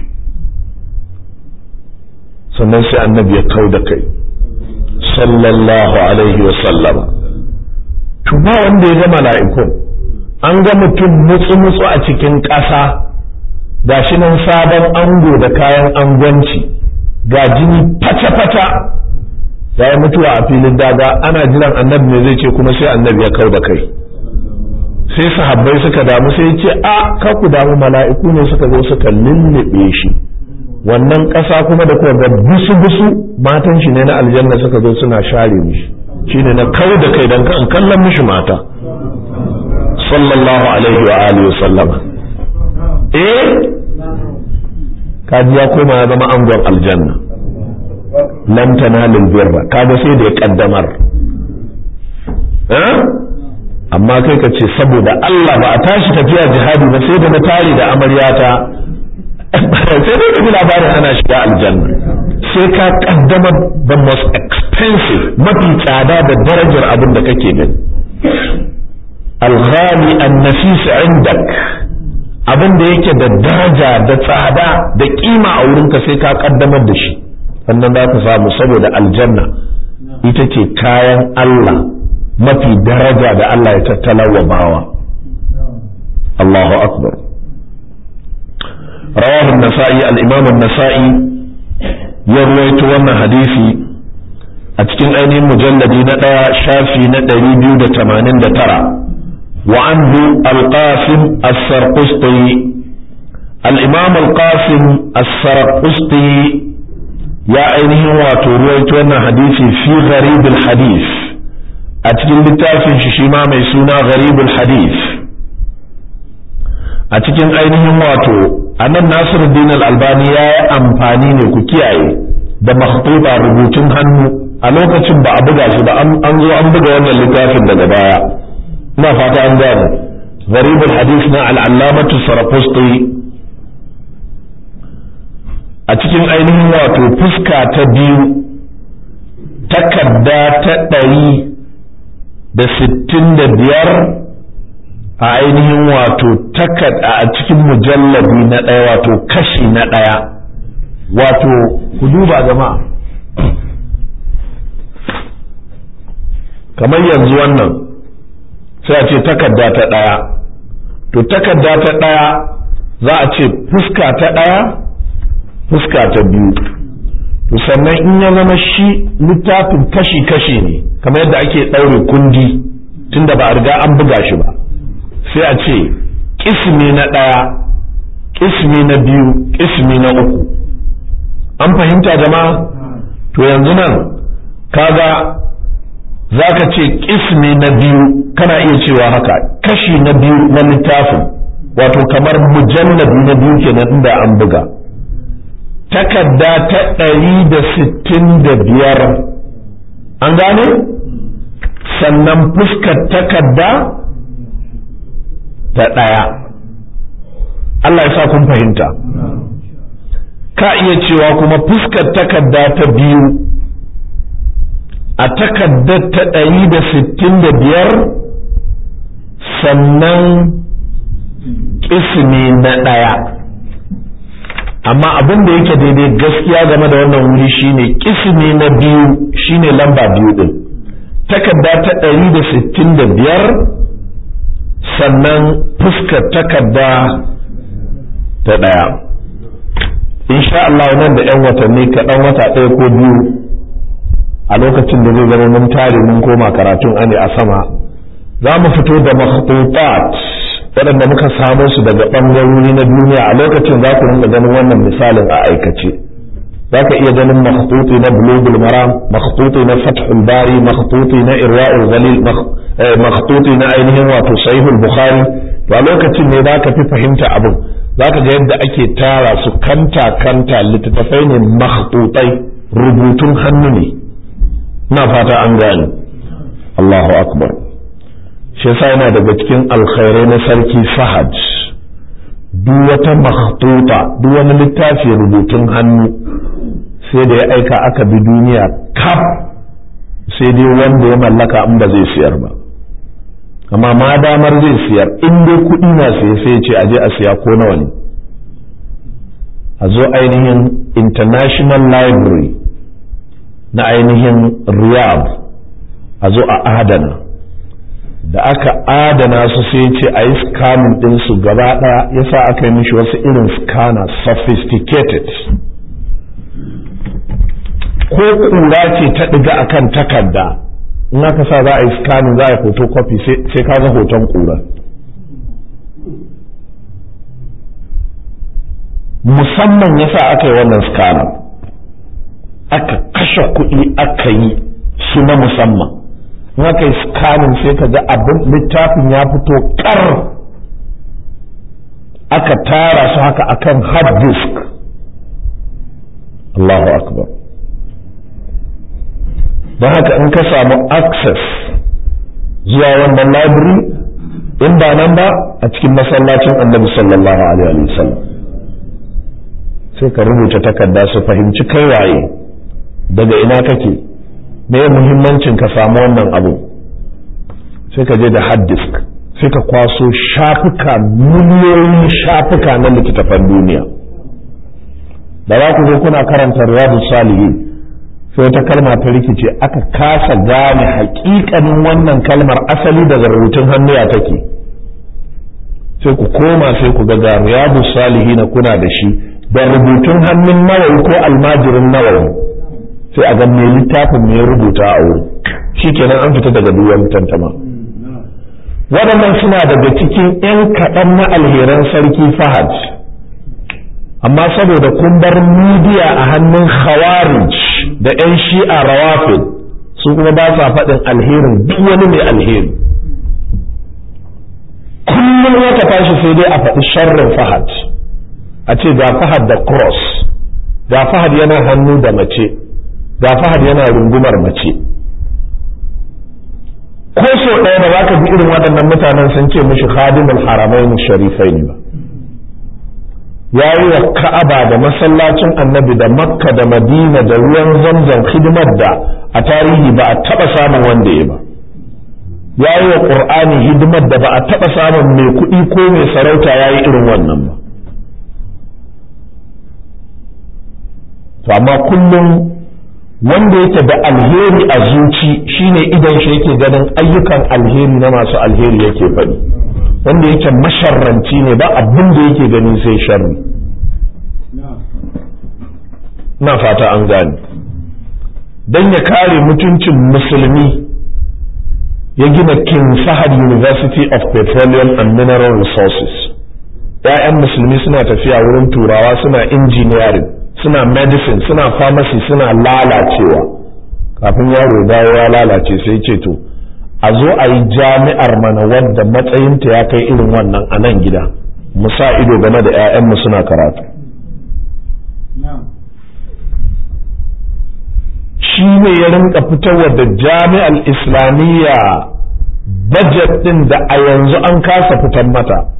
Speaker 1: sannan sai annabi ya kau da kai sallallahu alaihi wa sallama to ba wanda ya ga mala'ikun an ga mutum mutsu-mutsu a cikin ƙasa ga shi nan sabon ango da kayan angwanci ga jini fata-fata ya yi mutuwa a filin daga ana jiran annabi ne zai ce kuma sai annabi ya kau da kai sai sahabbai suka damu sai ce a ka ku damu mala'iku ne suka zo suka lullube shi wannan ƙasa kuma da kuma ga busu-busu matan shi ne na aljanna suka zo suna share mishi shine na kau da kai don kan kallon mishi mata sallallahu alaihi wa alihi sallama eh kaji ya koma ya zama angon aljanna lam tanalul birra kaga sai da ya kaddamar eh amma kai ka ce saboda Allah ba a tashi tafiya jihadi ba sai da na tare da amaryata sai dai kaji labarin ana shiga aljanna sai ka kaddama the most expensive mafi tsada da darajar abin da kake gani alghali annafis indak abin da yake da daraja da tsada da kima a wurinka sai ka kaddamar da shi sannan za ka samu saboda aljanna ita ce kayan Allah mafi daraja da Allah ya tattala wa bawa Allahu akbar rawahu an-nasa'i al-imam an-nasa'i ya ruwaito wannan hadisi a cikin ainihin mujalladi na ɗaya shafi na ɗari biyu da tamanin da tara wa anhu al-qasim as-sarqusti al-imam al-qasim as-sarqusti ya ainihin wato ruwaito wannan hadisi fi gharibul hadith a cikin littafin shi shi ma mai suna gharibul hadith a cikin ainihin wato anan nasiruddin al-albani ya yi amfani ne ku kiyaye da makhtuta rubutun hannu a lokacin ba a buga shi ba an zo an buga wannan littafin daga baya ina fata an gane gharibul hadith na al-allamatu sarafusti a cikin ainihin wato fuska ta biyu takarda ta ɗari da sittin da biyar a ainihin wato takarda a cikin mujallabi na ɗaya wato kashi na ɗaya wato ku duba jama'a kamar yanzu wannan sai a ce takarda ta ɗaya to takarda ta ɗaya za a ce fuska ta ɗaya fuska ta biyu to sannan in ya zama shi littafin kashi-kashi ne kamar yadda ake ɗaure kundi tunda ba a riga an buga shi ba sai a ce ƙismi na ɗaya ƙismi na biyu ƙismi na uku an fahimta jama'a to yanzu nan kaga za ka ce ƙismi na biyu kana iya cewa haka kashi na biyu na littafin wato kamar mujallabi na biyu kenan inda an buga takarda ta ɗari da sittin da biyar an gane sannan fuskar takarda ta ɗaya Allah ya sa kun fahimta ka iya cewa kuma fuskar takarda ta biyu a takardar ta ɗari da sittin da biyar sannan ƙismi na ɗaya amma abin da yake daidai gaskiya game da wannan wuri shine ƙismi na biyu shine lamba biyu ɗin takarda ta ɗari da sittin da biyar sannan fuskar takarda ta ɗaya insha Allah nan da 'yan watanni kaɗan wata ɗaya ko biyu a lokacin da zai zama mun tare mun koma karatun ane a sama za mu fito da makhtutat waɗanda muka samo su daga ɓangarori na duniya a lokacin za ku rinka ganin wannan misalin a aikace za ka iya ganin makhtuti na bulugul maram makhtuti na fathul bari makhtuti na irwa'ul ghalil makhtuti na ainihin wato sahihul bukhari to a lokacin ne za ka fi fahimta abin za ka ga yadda ake tara su kanta kanta littattafai ne makhtutai rubutun hannu ne ina fata an gane Allahu akbar shi yasa yana daga cikin alkhairai na sarki Fahad duk wata makhtuta duk wani littafi rubutun hannu sai da ya aika aka bi duniya kaf sai dai wanda ya mallaka in ba zai siyar ba amma ma damar zai siyar in dai kuɗi na sai sai ce aje a siya ko nawa ne a zo ainihin international library na ainihin riyadh a zo a adana da aka adana su sai ce a yi scanning ɗinsu gaba ɗaya yasa aka yi mishi wasu irin scanner sophisticated ko ƙura ce ta ɗiga akan takarda in aka sa za a yi scanning za a yi photocopy sai ka ga hoton ƙura musamman yasa aka yi wannan scanner aka kashe kuɗi aka yi su na musamman in aka yi scanning sai ka ga abin littafin ya fito kar aka tara su haka akan hard disk Allahu akbar don haka in ka samu access zuwa wannan library in ba nan ba a cikin masallacin annabi sallallahu alaihi wa sallam sai ka rubuta takarda su fahimci kai waye daga ina kake me muhimmancin ka samu wannan abu sai ka je da hard disk sai ka kwaso shafuka miliyoyin shafuka na littattafan duniya da za ku zo kuna karanta riyadu salihin sai wata kalma ta rikice aka kasa gane hakikanin wannan kalmar asali daga rubutun hannu ya take sai ku koma sai ku ga riyadu salihin kuna da shi da rubutun hannun nawawi ko almajirin nawawi sai a ga mai littafin mai rubuta a wuri shikenan an fita daga duwan tantama waɗannan suna daga cikin 'yan kaɗan na alheran sarki fahad amma saboda kun bar midiya a hannun khawarij da 'yan shi'a rawafid su kuma ba sa faɗin alherin duk wani mai alheri kullum wata tashi sai dai a faɗi sharrin fahad a ce ga fahad da cross ga fahad yana hannu da mace ga fahad yana rungumar mace ko so ɗaya da zaka bi irin waɗannan mutanen sun ce mishi khadimul haramain sharifai ne ba ya yi wa ka'aba da masallacin annabi da makka da madina da ruwan zamzam hidimar da a tarihi ba a taɓa samun wanda ya ba ya yi wa ƙur'ani hidimar da ba a taɓa samun mai kuɗi ko mai sarauta ya yi irin wannan ba to amma kullum wanda yake da alheri a zuci shine idan shi yake ganin ayyukan alheri na masu alheri yake faɗi wanda yake masharranci ne ba abin da yake gani sai sharri na fata an gane don ya kare mutuncin musulmi ya gina King Fahad University of Petroleum and Mineral Resources ‘ya'yan musulmi suna tafiya wurin turawa suna engineering suna medicine suna pharmacy suna lalacewa kafin yaro dawo ya lalace sai ce to a zo a yi jami'ar mana wadda matsayinta ya kai irin wannan a nan gida mu sa ido game da 'ya'yanmu suna karatu shi ne ya rinka fitarwa da jami'ar islamiyya budget din da a yanzu an kasa fitar mata